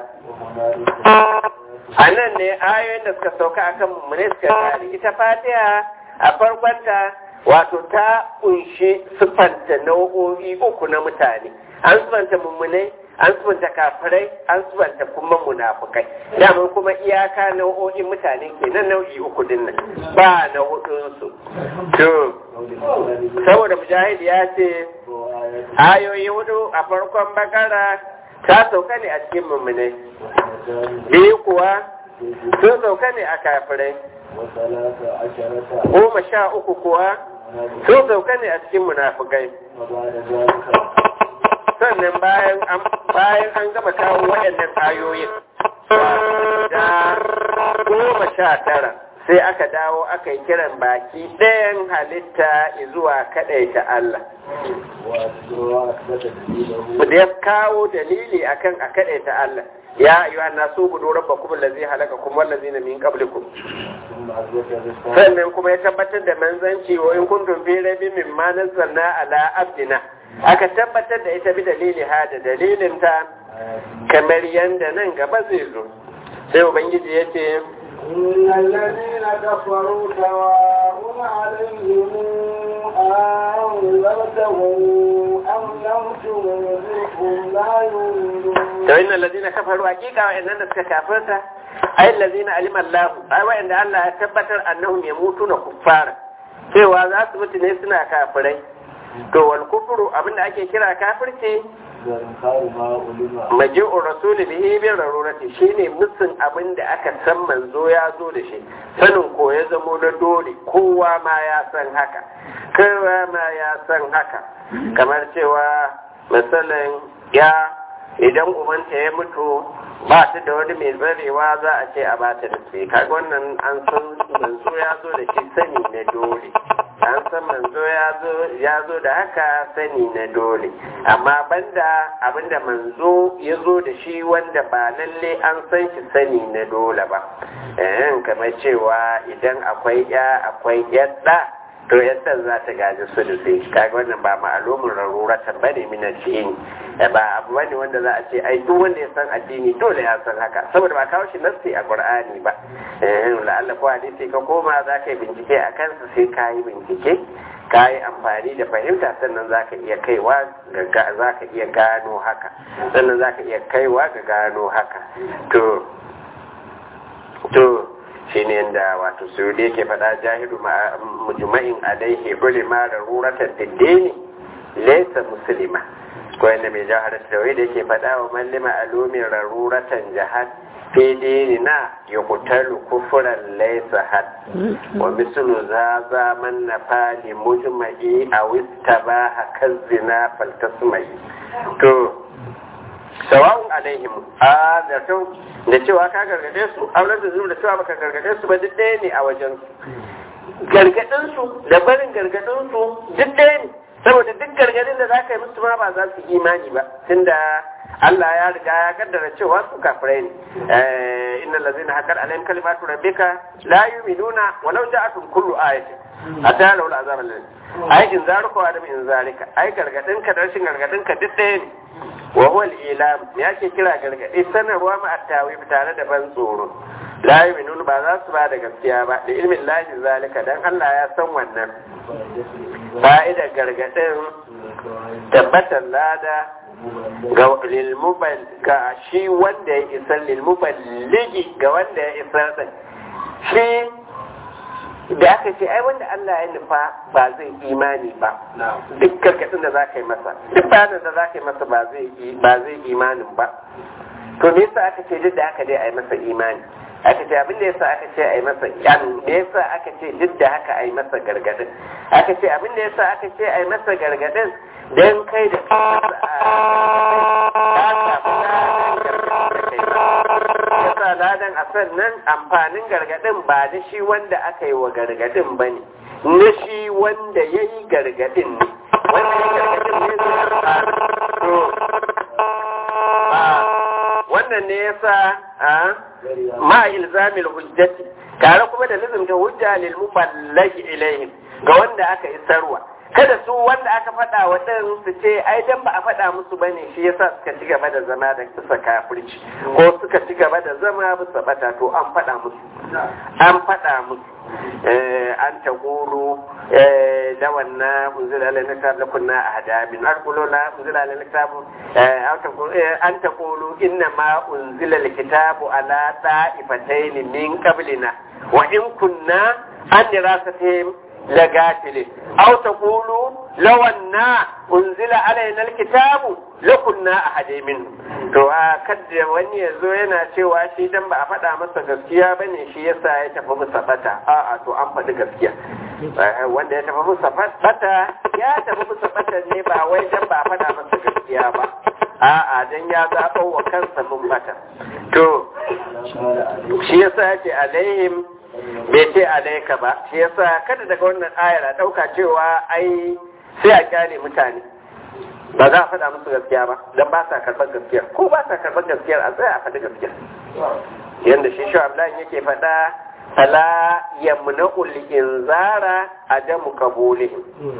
a nan ne ayoyin da suka sauka akan mummune suka tari ita fatiha a farkonta wato ta kunshi siffanta nau'o'i uku na mutane an siffanta mummunai an siffanta kafirai an siffanta kuma munafukai dama kuma iyaka nau'o'in mutane kenan nau'i uku din nan ba na hudunsu to saboda mujahid ya ce ayoyi hudu a farkon bakara ta sauka ne a cikin mummunai biyu kuwa sun sauka ne a kafirai goma sha uku kuwa sun sauka ne a cikin munafukai sannan bayan an gama kawo waɗannan ayoyin da goma sha tara sai aka dawo aka yi kiran baki ɗayan halitta zuwa kaɗaita Allah da ya kawo dalili akan a kaɗaita Allah ya ayyuhan nasu budu rabbakum allazi halakakum wallazina min qablikum sannan kuma ya tabbatar da manzanci wa in kuntum fi raibin mimma nazzalna ala abdina aka tabbatar da ita bi dalili ha da dalilin ta kamar yanda nan gaba zai zo sai ubangiji ya ce إن الذين كفروا سواء عليهم أنذرتهم أم لم تنذرهم لا يؤمنون to innal ladina kafaru hakika wa'annan da suka kafirta ay allazina alima Allah ay wa'anda Allah ya tabbatar annahum yamutuna kuffara cewa za su mutu ne suna kafirai to wal kufru abinda ake kira kafirci maji'ur rasul bihi bi rarurati shine musun abin da aka san manzo ya zo da shi sanin ko ya zamo na dole kowa ma ya san haka kowa ma ya san haka kamar cewa misalin ya idan umanta ya mutu ba ta da wani mai zarewa za a ce a ba ta da sai kaga wannan an san manzo ya zo da shi sani na dole an san manzo ya zo da haka sani na dole amma banda abinda manzo ya zo da shi wanda ba lalle an san shi sani na dole ba eh kamar cewa idan akwai ya akwai yadda to yadda za ta gaji su da sai kaga wannan ba ma'alumin raruratan bane min addini ba abu bane wanda za a ce ai duk wanda ya san addini dole ya san haka saboda ba kawo shi nassi a qur'ani ba eh la'alla ko hadisi ka koma za ka yi bincike a kansa sai ka yi bincike ka yi amfani da fahimta sannan za ka iya kaiwa ga za ka iya gano haka sannan za ka iya kaiwa ga gano haka to to shi ne da wato su da yake faɗa jahilu mujma'in alaihi ulima da ruratan diddini laysa muslima ko yadda mai jahar da da yake faɗa wa mallima alumin raruratan jahad fi dinina ya kutalu kufuran laysa had wa mislu za za man nafali mujma'i a wista ba hakan zina faltasmai to sawa'un alaihim a da to da cewa ka gargade su auren da zuwa da cewa baka gargade su ba duk ɗaya ne a wajen su gargadin su da barin gargadin su duk ɗaya ne saboda duk gargadin da zaka yi musu ma ba za su imani ba tunda Allah ya riga ya kaddara cewa su kafirai ne innal ladzina haqqat alaihim kalimatu rabbika la yu'minuna walau ja'atuhum kullu ayatin hatta law al'azab alladhi ai in zaruka wa adam in zalika ai gargadin ka da rashin gargadin ka duk ɗaya ne wa huwa al-ilam ya ke kira gargadi sanarwa ma at-tawif tare da ban tsoro la yu'minun ba za su ba da gaskiya ba da ilmin lahi zalika dan Allah ya san wannan fa'idar gargadin tabbatar lada ga lilmubal ga shi wanda ya isar lilmuballigi ga wanda ya isar din shi da aka ce ai wanda Allah ya nufa ba zai imani ba duk karkatun da za ka yi masa duk bayanin da za ka yi masa ba zai ba zai imanin ba to me yasa aka ce duk da aka dai a yi masa imani aka ce abin da yasa aka ce a yi masa yan me yasa aka ce duk da haka a yi masa gargadin aka ce abin da yasa aka ce a yi masa gargadin dan kai da yasa ladan a sannan amfanin gargadin ba da shi wanda aka yi wa gargadin ba ne na shi wanda ya yi gargadin ne wanda ya gargadin ne zai wannan ne yasa a ma ilzamil hujjati tare kuma da lazimta hujja lil muballaghi ilaihim ga wanda aka isarwa kada su wanda aka faɗa wa ɗin su ce ai dan ba a faɗa musu bane shi yasa suka ci gaba da zama da bisa kafirci ko suka ci gaba da zama bisa bata to an faɗa musu an faɗa musu an ta guru da wannan unzila ala kitab la kunna ahda min arqulu la unzila ala kitab an ta guru inna ma unzila al kitabu ala ta'ifatayn min qablina wa in kunna an dirasatihim لقاتل أو تقولوا لو أن أنزل علينا الكتاب لكنا أحد منهم to a kadda wani ya zo yana cewa shi dan ba a faɗa masa gaskiya ba ne shi yasa ya tafi musa bata a'a to an faɗi gaskiya wanda ya tafi musa bata ya tafi musa bata ne ba wai dan ba a faɗa masa gaskiya ba a'a dan ya zaɓo wa kansa mun bata to shi yasa ya ce alaihim bai ce alaika ba shi yasa kada daga wannan ayar a ɗauka cewa ai sai a kyale mutane ba za a faɗa musu gaskiya ba don ba sa karɓar gaskiya ko ba sa karɓar gaskiyar a tsaya a faɗi gaskiya yadda shi shi abdullahi yake faɗa fala yamna'ul inzara adamu qabulihim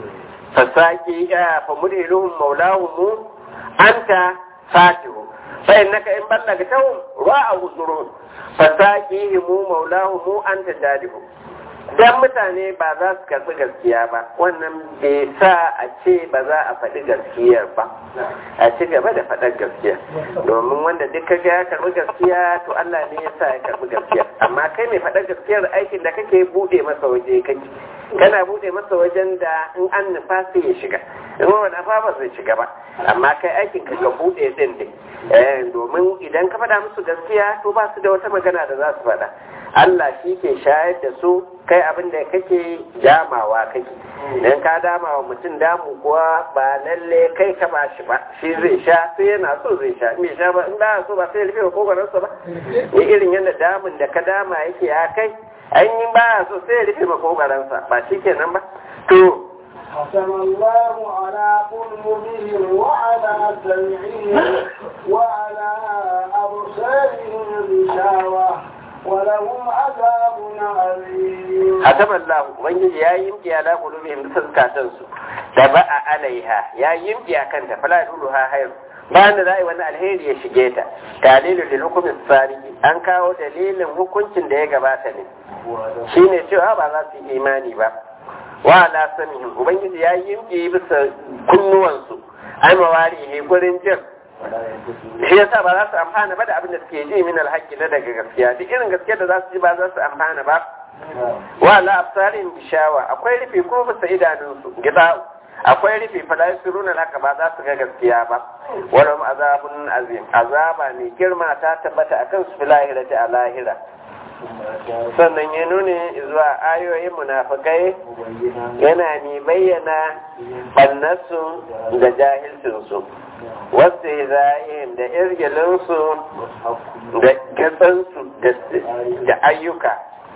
fasaki ya fa mudiluhum maulahum anta fatihu fa innaka in ballagtahum ra'a uzurun fasaqihimu maulahu anta jadihu dan mutane ba za su karbi gaskiya ba wannan bai sa a ce ba za a faɗi gaskiyar ba a ci gaba da faɗar gaskiya domin wanda duk kaga ya karbi gaskiya to Allah ne ya sa ya karbi gaskiya amma kai mai faɗar gaskiyar aikin da kake bude masa waje kake kana bude masa wajen da in an nufa sai ya shiga in wani afa ba zai shiga ba amma kai aikin ka ga bude din ne domin idan ka faɗa musu gaskiya to ba su da wata magana da za su faɗa Allah shi ke shayar da su kai abin da kake damawa kake idan ka dama wa mutum damu kuwa ba lalle kai ka ba shi ba shi zai sha sai yana so zai sha me sha ba in ba so ba sai ya rufe kokarinsa ba ni irin yadda damun da ka dama yake ya kai an yi ba so sai ya rufe makogaransa ba shi kenan ba to ختم الله على قلوبهم وعلى سمعهم وعلى أبصارهم غشاوة ولهم عذاب عظيم ختم الله ubangiji ya yi yimki ala qulubihim bisa zukatansu da ba a alaiha ya yi yimki a kanta fala duluha hayr bayan da za a yi wani alheri ya shige ta dalilin da hukumin tsari an kawo dalilin hukuncin da ya gabata ne shine cewa ba za su yi imani ba wa ala samihim ubangiji ya yi yimki bisa kunnuwansu ai mawari ne gurin jin shi yasa ba za su amfana ba da abin da suke ji min alhaƙi na daga gaskiya duk irin gaskiya da za su ji ba za su amfana ba wa la absarin bishawa akwai rufe ko bisa idanunsu gida akwai rufe fala yusiruna haka ba za su ga gaskiya ba walum azabun azim azaba mai girma ta tabbata akan su fil lahirati a lahira sannan ya nuni zuwa ayoyin munafikai yana mai bayyana bannarsu da jahilcinsu wasu za'in da irgilinsu da gatsansu da ayyuka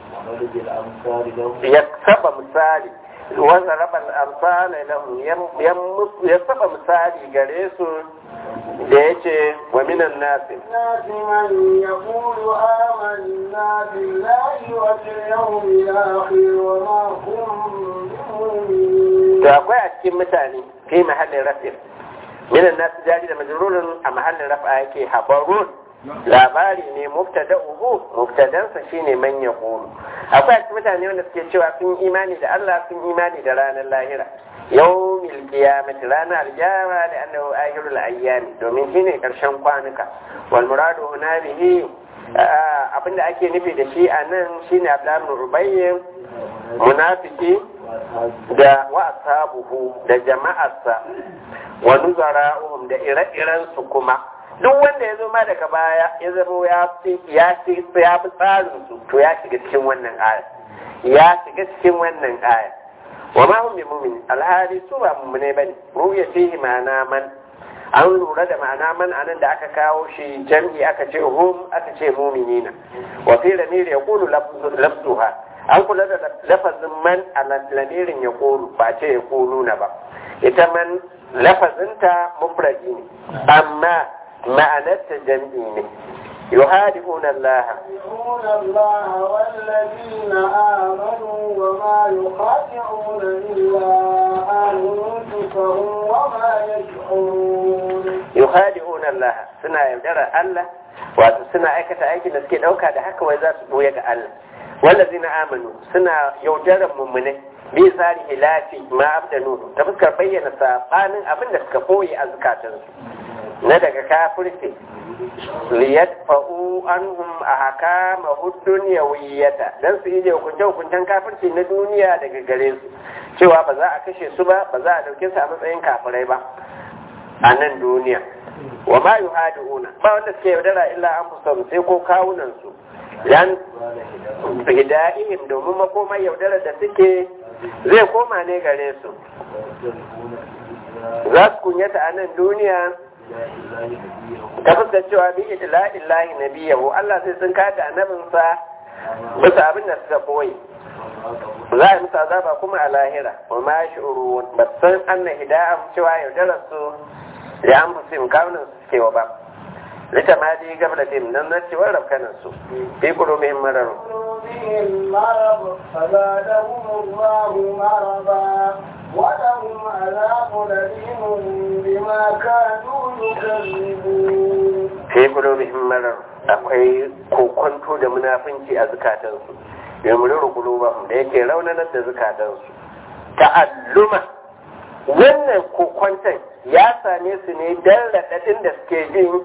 ya saba misali wanda rabar amfani lahum ya saba misali gare su da ya ce wa minan nasi الناس من يقول آمنا بالله وباليوم الآخر وما هم بمؤمنين to akwai a cikin mutane fi mahallin rafin minan nasu jari da majrurin a mahallin rafa yake habarun labari ne mubtada uhu mubtadansa shine man yaqulu akwai a cikin mutane wanda suke cewa sun imani da Allah sun imani da ranar lahira yawmil qiyamati ranar alqiyama da annahu akhirul ayyam domin shine karshen kwanuka wal muradu huna bihi abinda ake nufi da shi a nan shine Abdullah ibn Ubayy munafiki da wa ashabuhu da jama'arsa wa nuzara'uhum da ire-iren su kuma duk wanda ya zo ma daga baya ya zama ya fi ya fi ya fi tsarin su to ya shiga cikin wannan aya ya shiga cikin wannan aya wa ma hum bimumin alhali su ba mu'mine bane ruya fihi ma'ana man an lura da ma'ana man anan da aka kawo shi jam'i aka ce hum aka ce mu'minina wa fi lamir yaqulu lafzuha an kula da lafazin man a lamirin ya kulu ba ce ya kulu na ba ita man lafazinta mufradi ne amma ma'anar ta jam'i ne yuhadi'un Allah يخادعون الله والذين آمنوا وما يخادعون إلا أنفسهم وما يشعرون yuhadi'un Allah suna yaudarar Allah wato suna aikata aikin da suke dauka da haka wai za su boye ga Allah wallazina amanu suna yaudarar mummune bi tsari hilafi ma abdanu ta fuskar bayyana sabanin abin da suka boye a zukatansu na daga kafirci liyadfa'u anhum ahkama hud-dunyawiyyata dan su yi hukunce hukuncen kafirci na duniya daga gare su cewa ba za a kashe su ba ba za a dauke su a matsayin kafirai ba a nan duniya wa ma yuhadiuna ba wanda suke yaudara illa an fusaru sai ko kawunan su dan hidayihim domin makomar yaudara da suke zai koma ne gare su za su kunyata a nan duniya ta fuskar cewa bi ila illahi nabiyahu Allah sai sun kada annabinsa bisa abin da suka koyi za a yi musu azaba kuma a lahira wa ma shi'uru ba san anna hidayam cewa yaudarar su da an fi sim kawunan su suke wa ba lita ma ji gaba da dim nan na cewar rafkanan su fi kuro mai mararu قلوبهم مرض فزادهم الله مرضا ولهم عذاب أليم بما كانوا يكذبون fi kuro mai mararu akwai kokonto da munafunci a zukatansu yamuru kulubahum da yake raunanar da zukatansu ta'alluma wannan kokwanton ya same su ne dan raɗaɗin da suke jin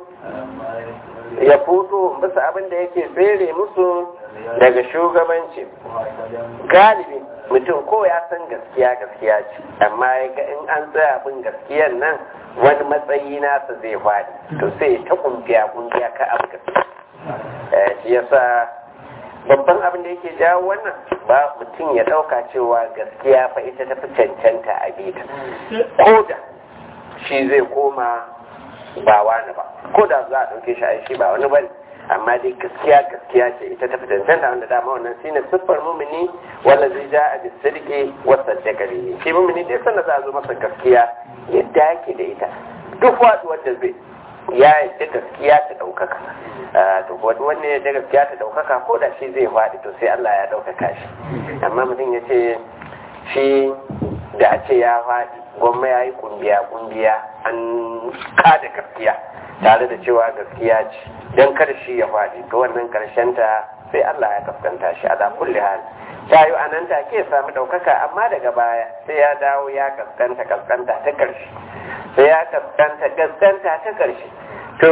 ya fito bisa abin da yake tsere musu daga shugabanci galibi mutum ko ya san gaskiya gaskiya ce amma ya ga in an tsaya abin gaskiyan nan wani matsayi nasa zai faɗi to sai ta kungiya kungiya ka abu gaskiya shi yasa babban abin da yake jawo wannan ba mutum ya ɗauka cewa gaskiya fa ita tafi cancanta a bita ko da shi zai koma ba wani ba ko da za a ɗauke shi a shi ba wani bane amma dai gaskiya gaskiya ce ita tafi cancanta wanda dama wannan shine siffar mumini wanda zai ja a bisirki wasa jakari shi mumini dai sanda za a zo masa gaskiya yadda yake da ita duk waɗuwar da zai ya yadda gaskiya ta ɗaukaka to wanne ya gaskiya ta ɗaukaka ko da shi zai faɗi to sai Allah ya ɗaukaka shi amma mutum ya ce shi da a ce ya faɗi gwamma ya yi kungiya kungiya an kada gaskiya tare da cewa gaskiya ce don kar shi ya faɗi to wannan karshen ta sai Allah ya kaskanta shi ala kulli hal ta yi a nan take samu ɗaukaka amma daga baya sai ya dawo ya kaskanta kaskanta ta karshe sai ya kaskanta kaskanta ta karshe to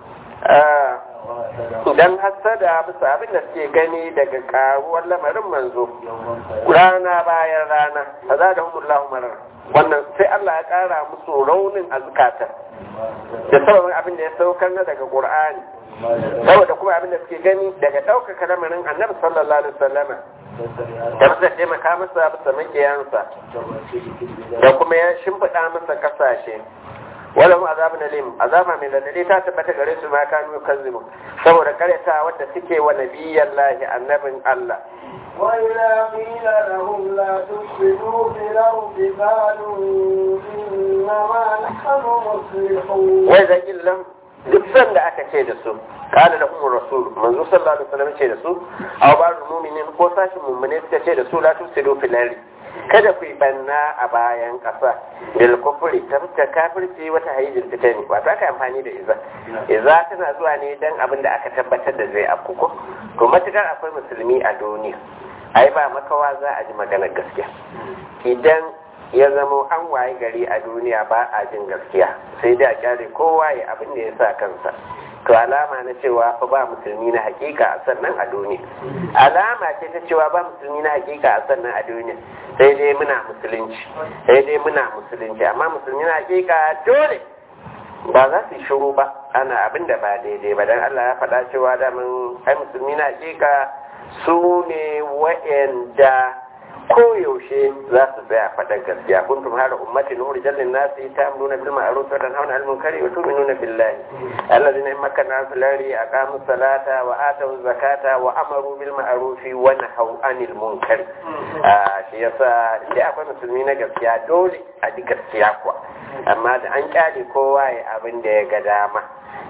idan hassada bisa abin da suke gani daga karuwar lamarin manzo rana bayan rana fa za da humullahu marar wannan sai Allah ya kara musu raunin a zukatan da sababin abin da ya saukar na daga Qur'ani saboda kuma abin da suke gani daga ɗaukaka lamarin annabi sallallahu alaihi wasallama da masa taimaka masa bisa makiyansa da kuma ya shimfiɗa masa kasashe wala mu azabun alim azaba mai ladade ta tabbata gare su ma kanu kazzibu saboda karyata wadda suke wa nabiyyan lahi annabin Allah وإذا قيل لهم لا تفسدوا في الأرض قالوا إنما نحن مصلحون wai zagin lam duk sanda aka ce da su kana da umar rasul manzo sallallahu alaihi wasallam ce da su aw ba mu'minin ko sashin mu'mine suka ce da su la tusidu fil ardi kada ku yi banna a bayan ƙasa bil kufri ta fuskar kafirci wata hayyul fitani wato aka amfani da iza iza tana zuwa ne dan abin da aka tabbatar da zai afku ko to matukar akwai musulmi a duniya ai ba makawa za a ji maganar gaskiya idan ya zamo an waye gari a duniya ba a jin gaskiya sai da kyale kowa ya abin da ya sa kansa to alama na cewa fa ba musulmi na hakika a sannan a duniya alama ce ta cewa ba musulmi na hakika a sannan a duniya sai dai muna musulunci sai dai muna musulunci amma musulmi na hakika dole ba za su yi shiru ba ana abin da ba daidai ba dan Allah ya faɗa cewa da mun ai musulmi na hakika su ne wa'anda koyaushe za su tsaya faɗar gaskiya kuntum hada ummati nuhu rijallin nasi ta'muruna bil ma'ruf wa tanhauna 'anil munkari wa tu'minuna billahi alladhina in makkanna fil ardi aqamu salata wa atu zakata wa amaru bil ma'ruf wa nahaw 'anil munkari shi yasa da akwai musulmi na gaskiya dole a ji gaskiya kuwa amma da an kyale kowa ya abin da ya ga dama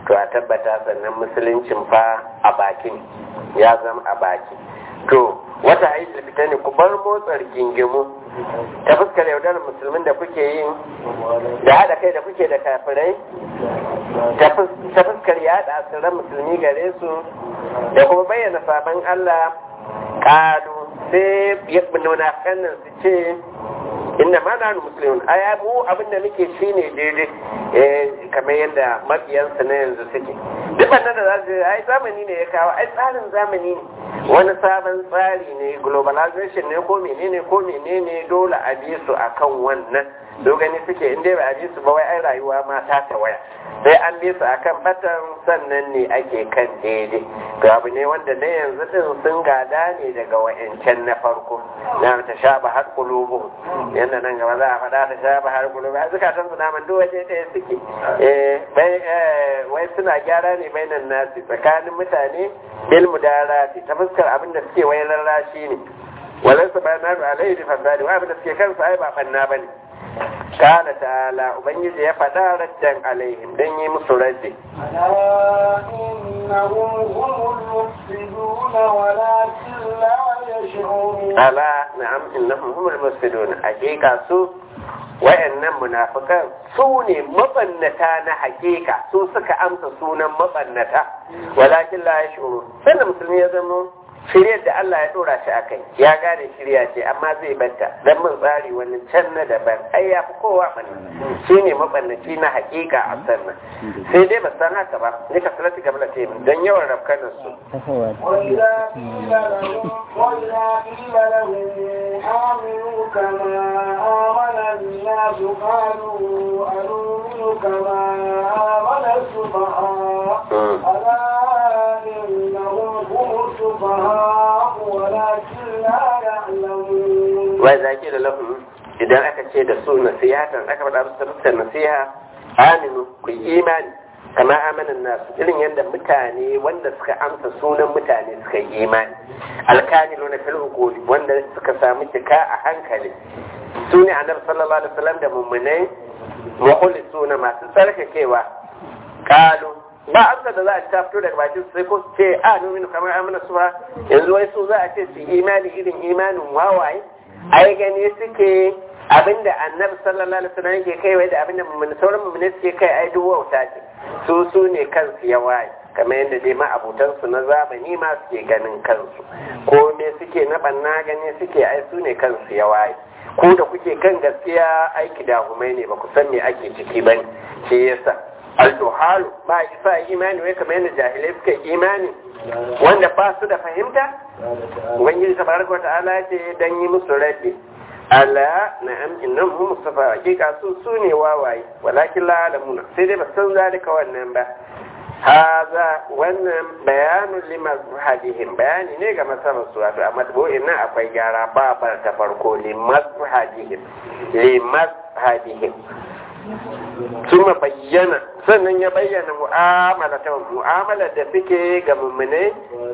to a tabbata sannan musuluncin fa a bakin ya zama a baki to wata haiti fita ne ku bar motsar gingimu ta fuskar yaudarar musulmin da kuke yin da haɗa kai da kuke da kafirai ta fuskar yaɗa asirar musulmi gare su da kuma bayyana sabon Allah ƙalu sai munafikan nan su ce inna ma na musulmi aya mu abin da muke shi ne daidai kamar yadda mabiyansa na yanzu suke duk wannan da za su ai zamani ne ya kawo ai tsarin zamani ne wani sabon tsari ne globalization ne ko menene ko menene dole a bi su akan wannan dogani suke inda ba a bi su ba wai ai rayuwa ma ta tawaya sai an bi su akan batan sannan ne ake kan daidai to abu ne wanda na yanzu din sun gada ne daga wa'ancan na farko na ta shaba har kulubu yanda nan gaba za a faɗa ta shaba har kulubu a zukatan su naman duk waje ɗaya suke wai suna gyara ne bainan nasi tsakanin mutane bil mudarati ta fuskar abin da suke wai lallashi ne walansa ba na alaihi bi fasadi wa abin da suke kansu ai ba fanna bane قال تعالى ubangiji ya faɗa raddan alaihim dan yi musu raddi ala na'am innahum humul mufsidun hakika su wayannan munafikan su ne mabannata na hakika su suka amsa sunan mabannata walakin la yashuru sai musulmi ya zama shiryar da Allah ya dora shi akai ya gane shirya ce amma zai banta dan mun tsari wani can na daban ai ya fi kowa bane shine mabannaci na hakika a sannan sai dai ba san haka ba ne ka salati gabla ta min dan yawan rafkanin su وإذا قيل لهم وإذا قيل لهم آمنوا كما آمن الناس قالوا أنؤمن كما آمن السفهاء ألا إنهم هم السفهاء ولكن لا يعلمون وإذا قيل لهم idan aka ce da su nasihatan aka faɗa musu fuskar nasiha aminu ku yi imani kama amanan nasu irin yadda mutane wanda suka amsa sunan mutane suka yi imani alkamilu na fil hukuli wanda suka samu cika a hankali su ne annabi sallallahu alaihi wasallam da mummunai suna masu tsarkakewa kalu ba amsa da za a ta fito daga bakin sai ko su ce a nominu kamar amana su ba yanzu wai su za a ce su imani irin imanin wawaye ai gani suke abinda annabi sallallahu alaihi wasallam yake kai wai da abinda mun sauran mun suke kai ai duk wauta ce su su ne kansu ya waye kamar yadda dai ma abutansu na zamani ma suke ganin kansu ko me suke na banna gani suke ai su ne kansu ya waye ku da kuke kan gaskiya aiki da humai ne ba ku san me ake ciki ba ne shi yasa al-duhalu ba isa imani wai kamar yadda jahilai suka imani wanda ba su da fahimta ubangiji tabaraka ta'ala ce dan yi musu raddi ala na'am innahum mustafa hakika su su ne wawaye walakin la alamuna sai dai ba san zalika wannan ba haza wannan bayanun limazhadihim bayani ne ga masarar su wato a matbu'in nan akwai gyara babar ta farko limazhadihim limazhadihim suma bayyana sannan ya bayyana mu'amala ta mu'amala da suke ga mummune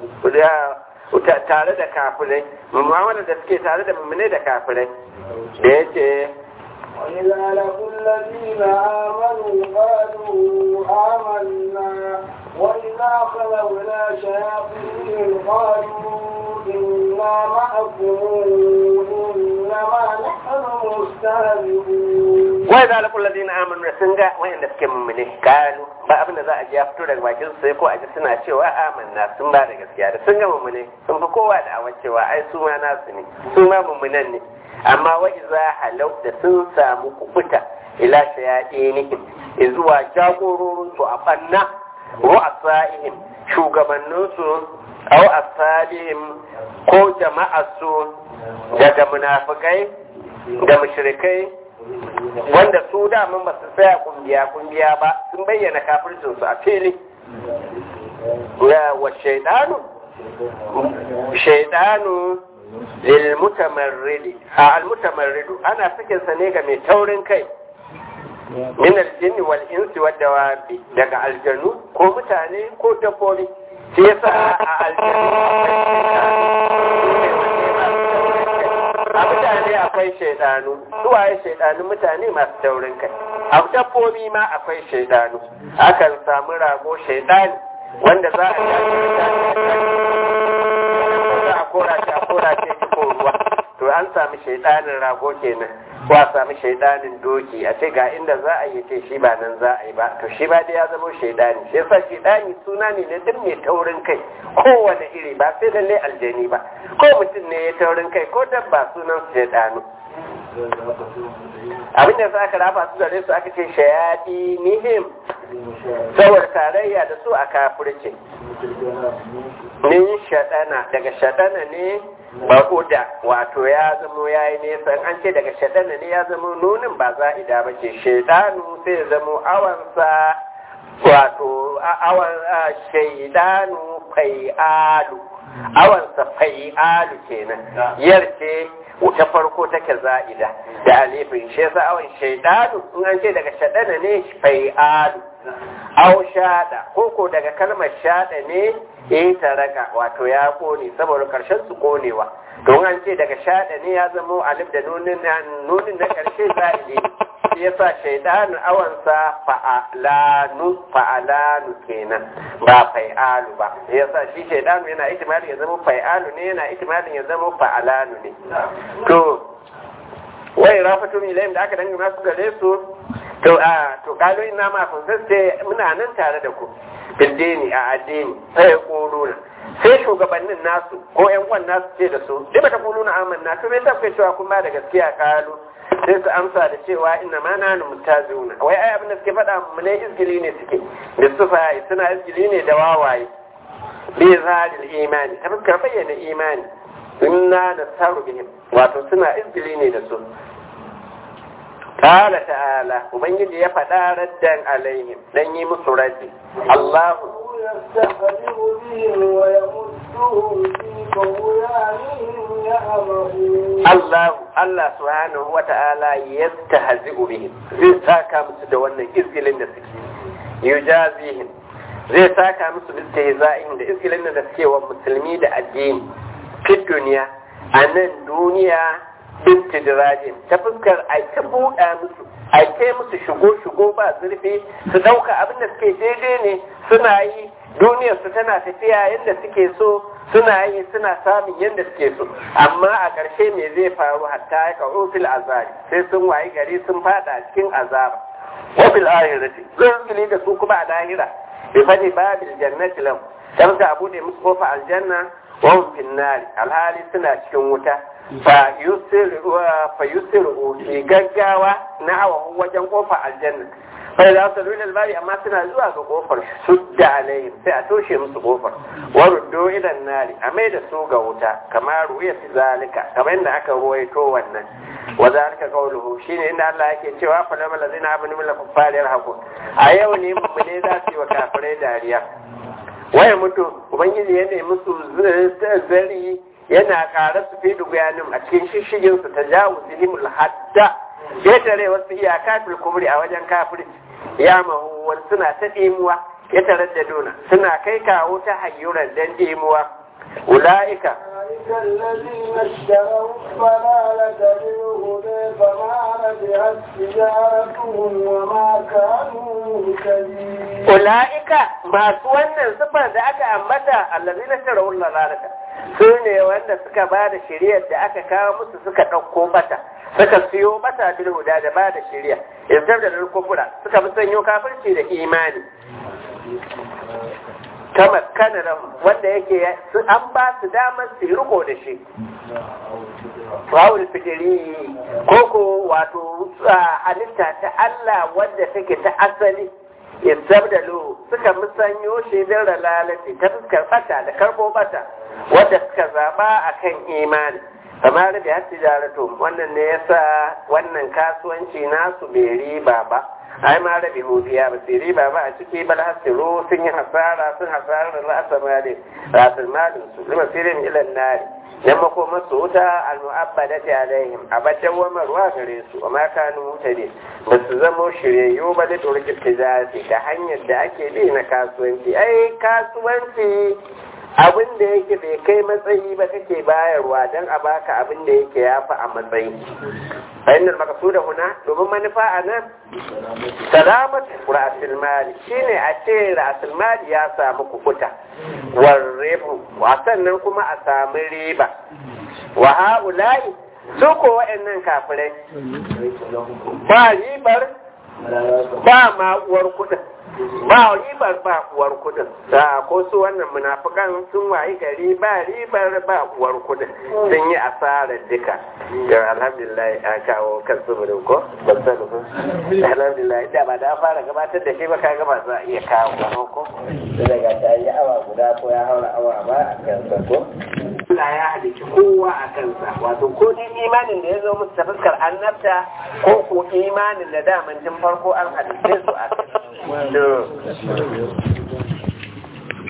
tare da kafirai mu'amala da suke tare da mummune da kafirai da ya ce وإذا لقوا الذين آمنوا قالوا آمنا وإذا خلوا إلى شياطينهم قالوا إنا معكم إنما نحن مستهزئون وإذا لقوا الذين آمنوا سنجا وإن سكي ممني قالوا ba abin da za a ji ya fito daga bakin sai ko a ji suna cewa amanna sun ba da gaskiya da sun ga mummune sun fi kowa da awan cewa ai su ma nasu ne su ma mummunan ne amma wa iza halau da sun samu kubuta ila shayaɗinihim zuwa jagororin su a banna wa asaihim shugabannin su aw asalihim ko jama'ar su daga munafikai da mushrikai wanda su daman ba su tsaya kungiya kungiya ba sun bayyana kafircin su a fili wa shaidanu shaidanu lilmutamarridi a almutamarridu ana sakin sa ne ga mai taurin kai min aljinni wal insi wad dawabi daga aljanu ko mutane ko dabbobi shi yasa a aljanu a mutane akwai shaidanu suwaye shaidanu mutane masu taurin kai a dabbobi ma akwai shaidanu akan samu rago shaidani wanda za a za a kora shi a kora shi ko ruwa to an sami shaidanin rago kenan ko a sami shaidanin doki a ce ga inda za a yi ce shi ba nan za a yi ba to shi ba da ya zama shaidani shi yasa shaidani suna ne na duk mai taurin kai kowane iri ba sai lalle aljani ba ko mutum ne ya taurin kai ko dabba sunan shaidanu abin da za ka rafa su gare su aka ce shayadi nihim saboda tarayya da su a kafirce nin shaɗana daga shaɗana ne baƙuda wato ya zamo ya yi nesa an ce daga shaɗana ne ya zamo nunin ba za'ida ba ce shaidanu sai ya zamo awansa wato awan shaidanu fai'alu awansa fai'alu kenan yarce ta farko take za'ida da alifin shi yasa awan shaidanu in an ce daga shaɗana ne fai'alu aw shada koko daga kalmar shada ne ya taraka wato ya kone saboda karshen su konewa don an ce daga shada ne ya zamo alif da nunin nunin na karshe za'ide shi yasa shaidanu awansa fa'alanu fa'alanu kenan ba fai'alu ba yasa shi shaidanu yana ihtimalin ya zama fai'alu ne yana ihtimalin ya zama fa'alanu ne to wai rafatun ilayhim da aka dangana su gare su to a to kalo ina ma kun sai muna nan tare da ku bindini a addini sai kuluna sai shugabannin nasu ko ƴan uwan nasu ce da su dai bata kuluna amanna to me tafi cewa kun ba da gaskiya kalo sai su amsa da cewa inna ma nanu mutazuna wai ai abin da suke faɗa mu ne izgili ne suke da sufa suna izgili ne da wawaye bi zalil imani ta fuskar bayyana imani inna nasaru bihim wato suna izgili ne da su قال تعالى ومن يجي يفدا ردا عليهم لن يمس ردي الله يستهزئ بهم ويمدهم في طغيانهم يعمهون الله الله سبحانه وتعالى يستهزئ بهم zai saka musu da wannan izgilin da suke yujazihim zai saka musu da istihza'in da izgilin da suke wa musulmi da addini fi duniya a nan duniya istidrajin ta fuskar a ta buɗa musu a kai musu shigo-shigo ba zurfi su ɗauka abin da suke daidai ne suna yi duniyar su tana tafiya yadda suke so suna yi suna samun yadda suke so amma a ƙarshe me zai faru hatta ya kawo fil azabi sai sun wayi gari sun fada cikin azaba wa fil ahirati zai da su kuma a lahira bi fadi babil jannati lam dan ka bude musu kofa aljanna wa hum fin nari alhali suna cikin wuta fa yusiru fi gaggawa na hawa wajen kofa aljanna fa da su lulul bari amma suna zuwa ga kofar sudda alaihim sai a toshe musu kofar wa ruddo idan nari a mai da su ga wuta kamar ruya fi zalika kamar yadda aka ruwaito wannan wa zalika qawluhu shine inda Allah yake cewa fa lamal ladina amanu min kuffari yarhaqun a yau ne mu ne za su yi wa kafirai dariya waya mutu ubangiji ya nemi su zari yana ƙara su fi dubayanin a cikin shishigin su ta jawo zihimul hadda ya tare wasu iyaka fil kubri a wajen kafirci ya mahuwar suna ta ɗimuwa ya tarar da dona suna kai kawo ta hayyuran dan ɗimuwa ula'ika أولئك الذين اشتروا الضلالة بالهدى فما ربحت تجارتهم وما كانوا مهتدين ula'ika masu wannan sifar da aka ambata allazina tarawul lalata su ne wanda suka ba da shiriyar da aka kawo musu suka ɗauko bata suka siyo bata bil huda da ba da shiriya yanzu da kufura suka fi sanyo kafirci da imani kama kana wanda yake an ba su damar su riko da shi Rawul fikiri koko wato halitta ta Allah wadda take ta asali istabdalu suka musanyo shi da lalati ta fuskar bata da karbo bata wadda suka zaba akan imani kamar da ya tijaratu wannan ne yasa wannan kasuwanci nasu bai riba ba ai ma rabi hudiya ba su riba ba a ciki bal hasiru sun yi hasara sun hasara da ra'asa mali rasul malin su lima sirin ilan nari yan makomar su wuta al-mu'abbadati alaihim abadan wamarwa gare su wa ma kanu mutane ba su zamo shiryayyu ba da turki tijari da hanyar da ake bi na kasuwanci ai kasuwanci abin da yake bai kai matsayi ba kake bayarwa don a baka abin da yake ya fi a matsayi bayanin makasuda huna domin manufa a nan salamat ra'asul mali shine a ce ra'asul mali ya samu kukuta warrebu sannan kuma a sami riba wa ha'ula'i su ko wa'annan kafirai ba ribar ba ma uwar kudin ba ribar ba uwar kudin da ko su wannan munafukan sun wayi gari ba ribar ba uwar kudin sun yi asarar duka yau alhamdulillah a kawo kan su ko ban sani ko alhamdulillah da ba da fara gabatar da shi ba ka gaba za a iya kawo wani ko daga ta yi awa guda ko ya haura awa ba a kansa ko Allah ya halicci kowa a kansa wato ko dai imanin da ya zo musu ta fuskar annabta ko ko imanin da daman tun farko an halicce su a kai